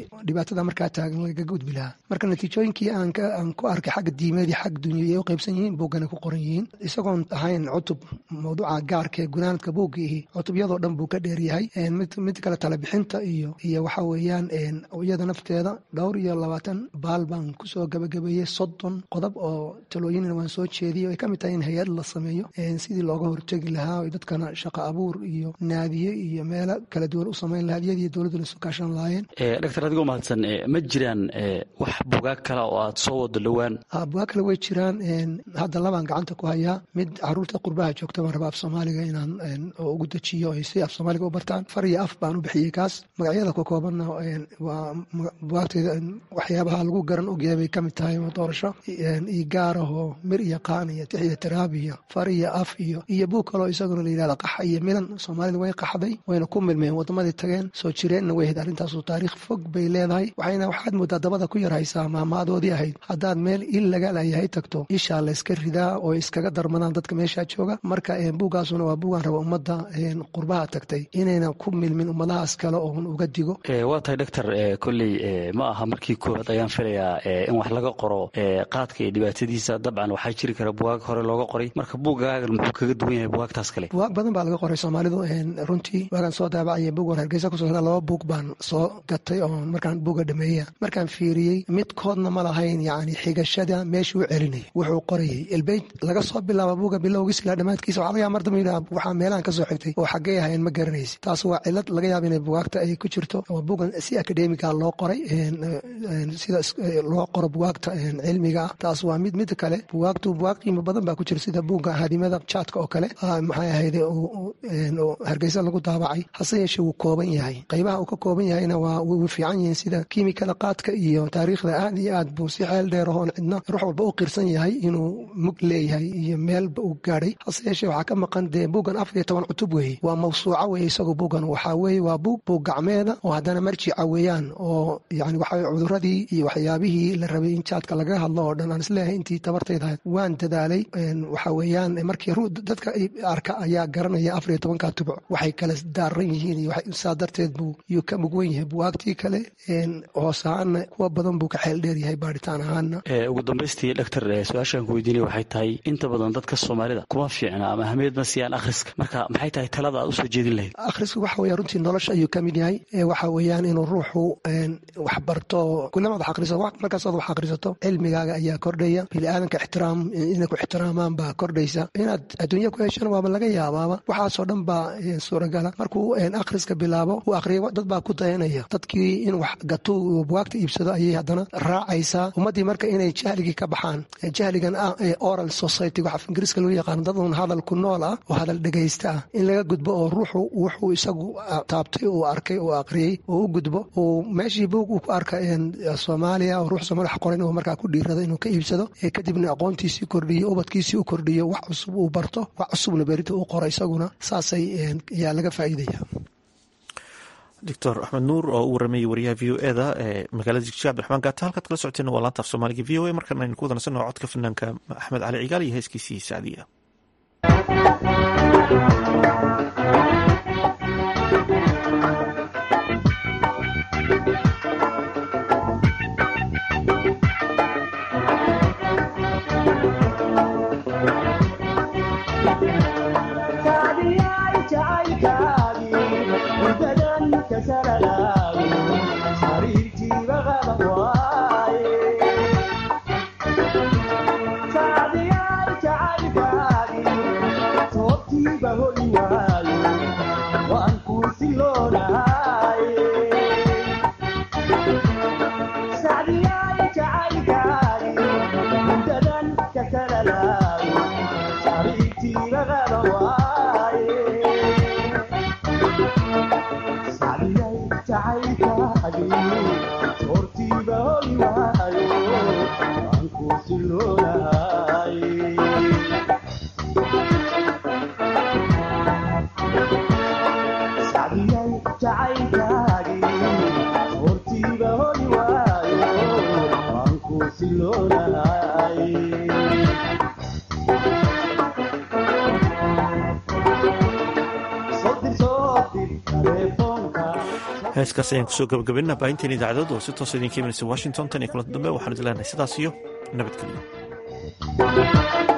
dhibaatada markaa taagan lagaga gudbi lahaa marka natiijooyinkii aan ku arkay xagga diimeed iyo xagga dunya ay u qaybsan yihiin buuggana ku qoran yihiin isagoon ahayn cutub mawduuca gaarka ee gunaanadka buugga ihi cutubyadoo dhan buu ka dheeryahay mid kale talebixinta iyo iyo waxa weeyaan iyada nafteeda dhowr iyo labaatan baal baan kusoo gabagabeeyey soddon qodob oo talooyinna waan soo jeediyay ay ka mid tahay in hay-ad la sameeyo sidii looga hortegi lahaa o dadkana shaqo abuur iyo naadiye iyo meelo kala duwan u samayn lahaa iyadii dowladdu lasu kaashan lahaayeen doctor adigoo mahadsan ma jiraan wax bugaag kale oo aad soo wado dhowaan bugaag kale way jiraan hadda labaan gacanta ku hayaa mid caruurta qurbaha joogta baan rabaa af soomaaliga inaan ugu dejiyo ay si af soomaaliga u bartaan far iyo af baan u bixiyey kaas magacyada ka koobanna waa bugaagteeda waxyaabaha lagu garan ogyahay bay ka mid tahay doorasho iyo gaarahoo mir iyo qaan iyo tix iyo tiraab iyo far iyo af iyo iyo buug kaloo isaguna la yidhahda qaxa iyo milan soomaalida way qaxday wayna ku milmeen waddamadii tageen soo jireenna way ahayd arrintaasu taariikh fog bay leedahay waxayna waxaad moodaa dabada ku yar haysaa maamaadoodii ahayd haddaad meel il laga layahay tagto ishaa layska ridaa oo iskaga darmadaan dadka meeshaa jooga marka buuggaasuna waa buugaan raba ummadda qurbaha tagtay inaynan ku milmin ummadahaas kale oon uga digo waa tahay doctor kolley ma aha markii koowaad ayaan filayaa in wax laga qoro qaadka iyo dhibaatadiisa dabcan waxaa jiri kara bugaag hore looga qoray marka buuggaagan muxuu kaga duwan yahay bugaagtaas kale bugaag badan baa laga qoray soomaalidu runtii waagaan soo daabacaya buug war hargeysa kusoo laba buug baan soo gatay oon markaan buuga dhameeya markaan fiiriyey midkoodna ma lahayn yacni xigashada meeshuu celinayay wuxuu qorayay ilbeyt laga soo bilaaba buuga bilowgiis ilaa dhammaadkiisa waxaa laga yaaba mar dambe yidhaha waxaa meelahan ka soo xigtay oo xaggee ahayn ma garanaysi taas waa cilad laga yaaba inay bugaagta ay ku jirto oo buugan si akademiga loo qoray sida loo qoro bugaagta cilmiga ah taas waa mid mid kale bugaagtu bugaag qiimo badan baa ku jira sida buugga hadimada jaadka oo kale maxay ahayd hargeysa lagu daabacay hase yeeshee wuu kooban yahay qaybaha uu ka kooban yahayna waa way fiican yihiin sida kiimikada qaadka iyo taariikhda aad iyo aad buu si xeel dheer ahoon cidna ruux walba u qirsan yahay inuu mug leeyahay iyo meelba uu gaadhay hase yeeshee waxaa ka maqan dee buuggan afar iyo toban cutub weeye waa mawsuuca weeye isagu buuggan waxaa weeye waa buug buug gacmeeda oo haddana marjica weeyaan oo yani waxa cuduradii iyo waxyaabihii la rabay in jaadka lagaga hadlo oo dhan aan isleeyahay intii tabartayda waan dadaalay waxa weeyaan markii dadka arka ayaa garanaya afar iyo tobanka tubuc waxay kala daaran yihiin iyo saa darteed buu yuu ka mugwan yahay buwaagtii kale hoos ahaana kuwa badan buu ka xeel dheer yahay baaritaan ahaana ugu dambaystii doctor su-aashaan ku weydiinay waxay tahay inta badan dadka soomaalida kuma fiicna ama ahmiyadna siiyaan akhriska marka maxay tahay talada aad usoo jeedin lahayd akhrisku waxa weya runtii nolosha ayuu ka mid yahay waxa weeyaan inuu ruuxu wax barto kulamaad wax akhrisato markaasaad wax akhrisato cilmigaaga ayaa kordhaya biniaadanka ixtiraam inay ku ixtiraamaan baa kordhaysa inaad adduunya ku heshana waaba laga yaabaaba waxaasoo dhan baa suuragala markuu akhriska bilaabo uu akhriyo dad baa ku dayanaya dadkii in wax gato uu bugaagta iibsado ayay haddana raacaysaa ummaddii marka inay jahligii ka baxaan jahligan ah ee oral society wax af ingiriiska loo yaqaano dad uun hadal ku nool ah oo hadal dhegaysta ah in laga gudbo oo ruuxu wuxuu isagu taabtay uu arkay uu akhriyey oo u gudbo uu meeshii buug uu ku arka soomaaliya oo ruux soomaali wax qoran uu markaa ku dhiirado inuu ka iibsado kadibna aqoontiisii kordhiyo ubadkiisii u kordhiyo wax cusub uu barto wax cusubna berita uu qoro isaguna saasay ayaa laga faa'iidaya doctor axmed nuur oo u waramayay wariyaha v o eda ee magaalada jigjiga abdiraxmaan gaata halkaad kala socoteen waa laanta af soomaaliga v o a markan aynu ku wadansanno codka fanaanka axmed cali cigaal iyo heeskiisii sacdiya heeskaas ayaan kusoo gabagabinaa baahinteen idaacadood oo si toosa idinka imanaysa washington tan iyo kulanti dambe waxaan idin leenahay sidaas iyo nabadgelyo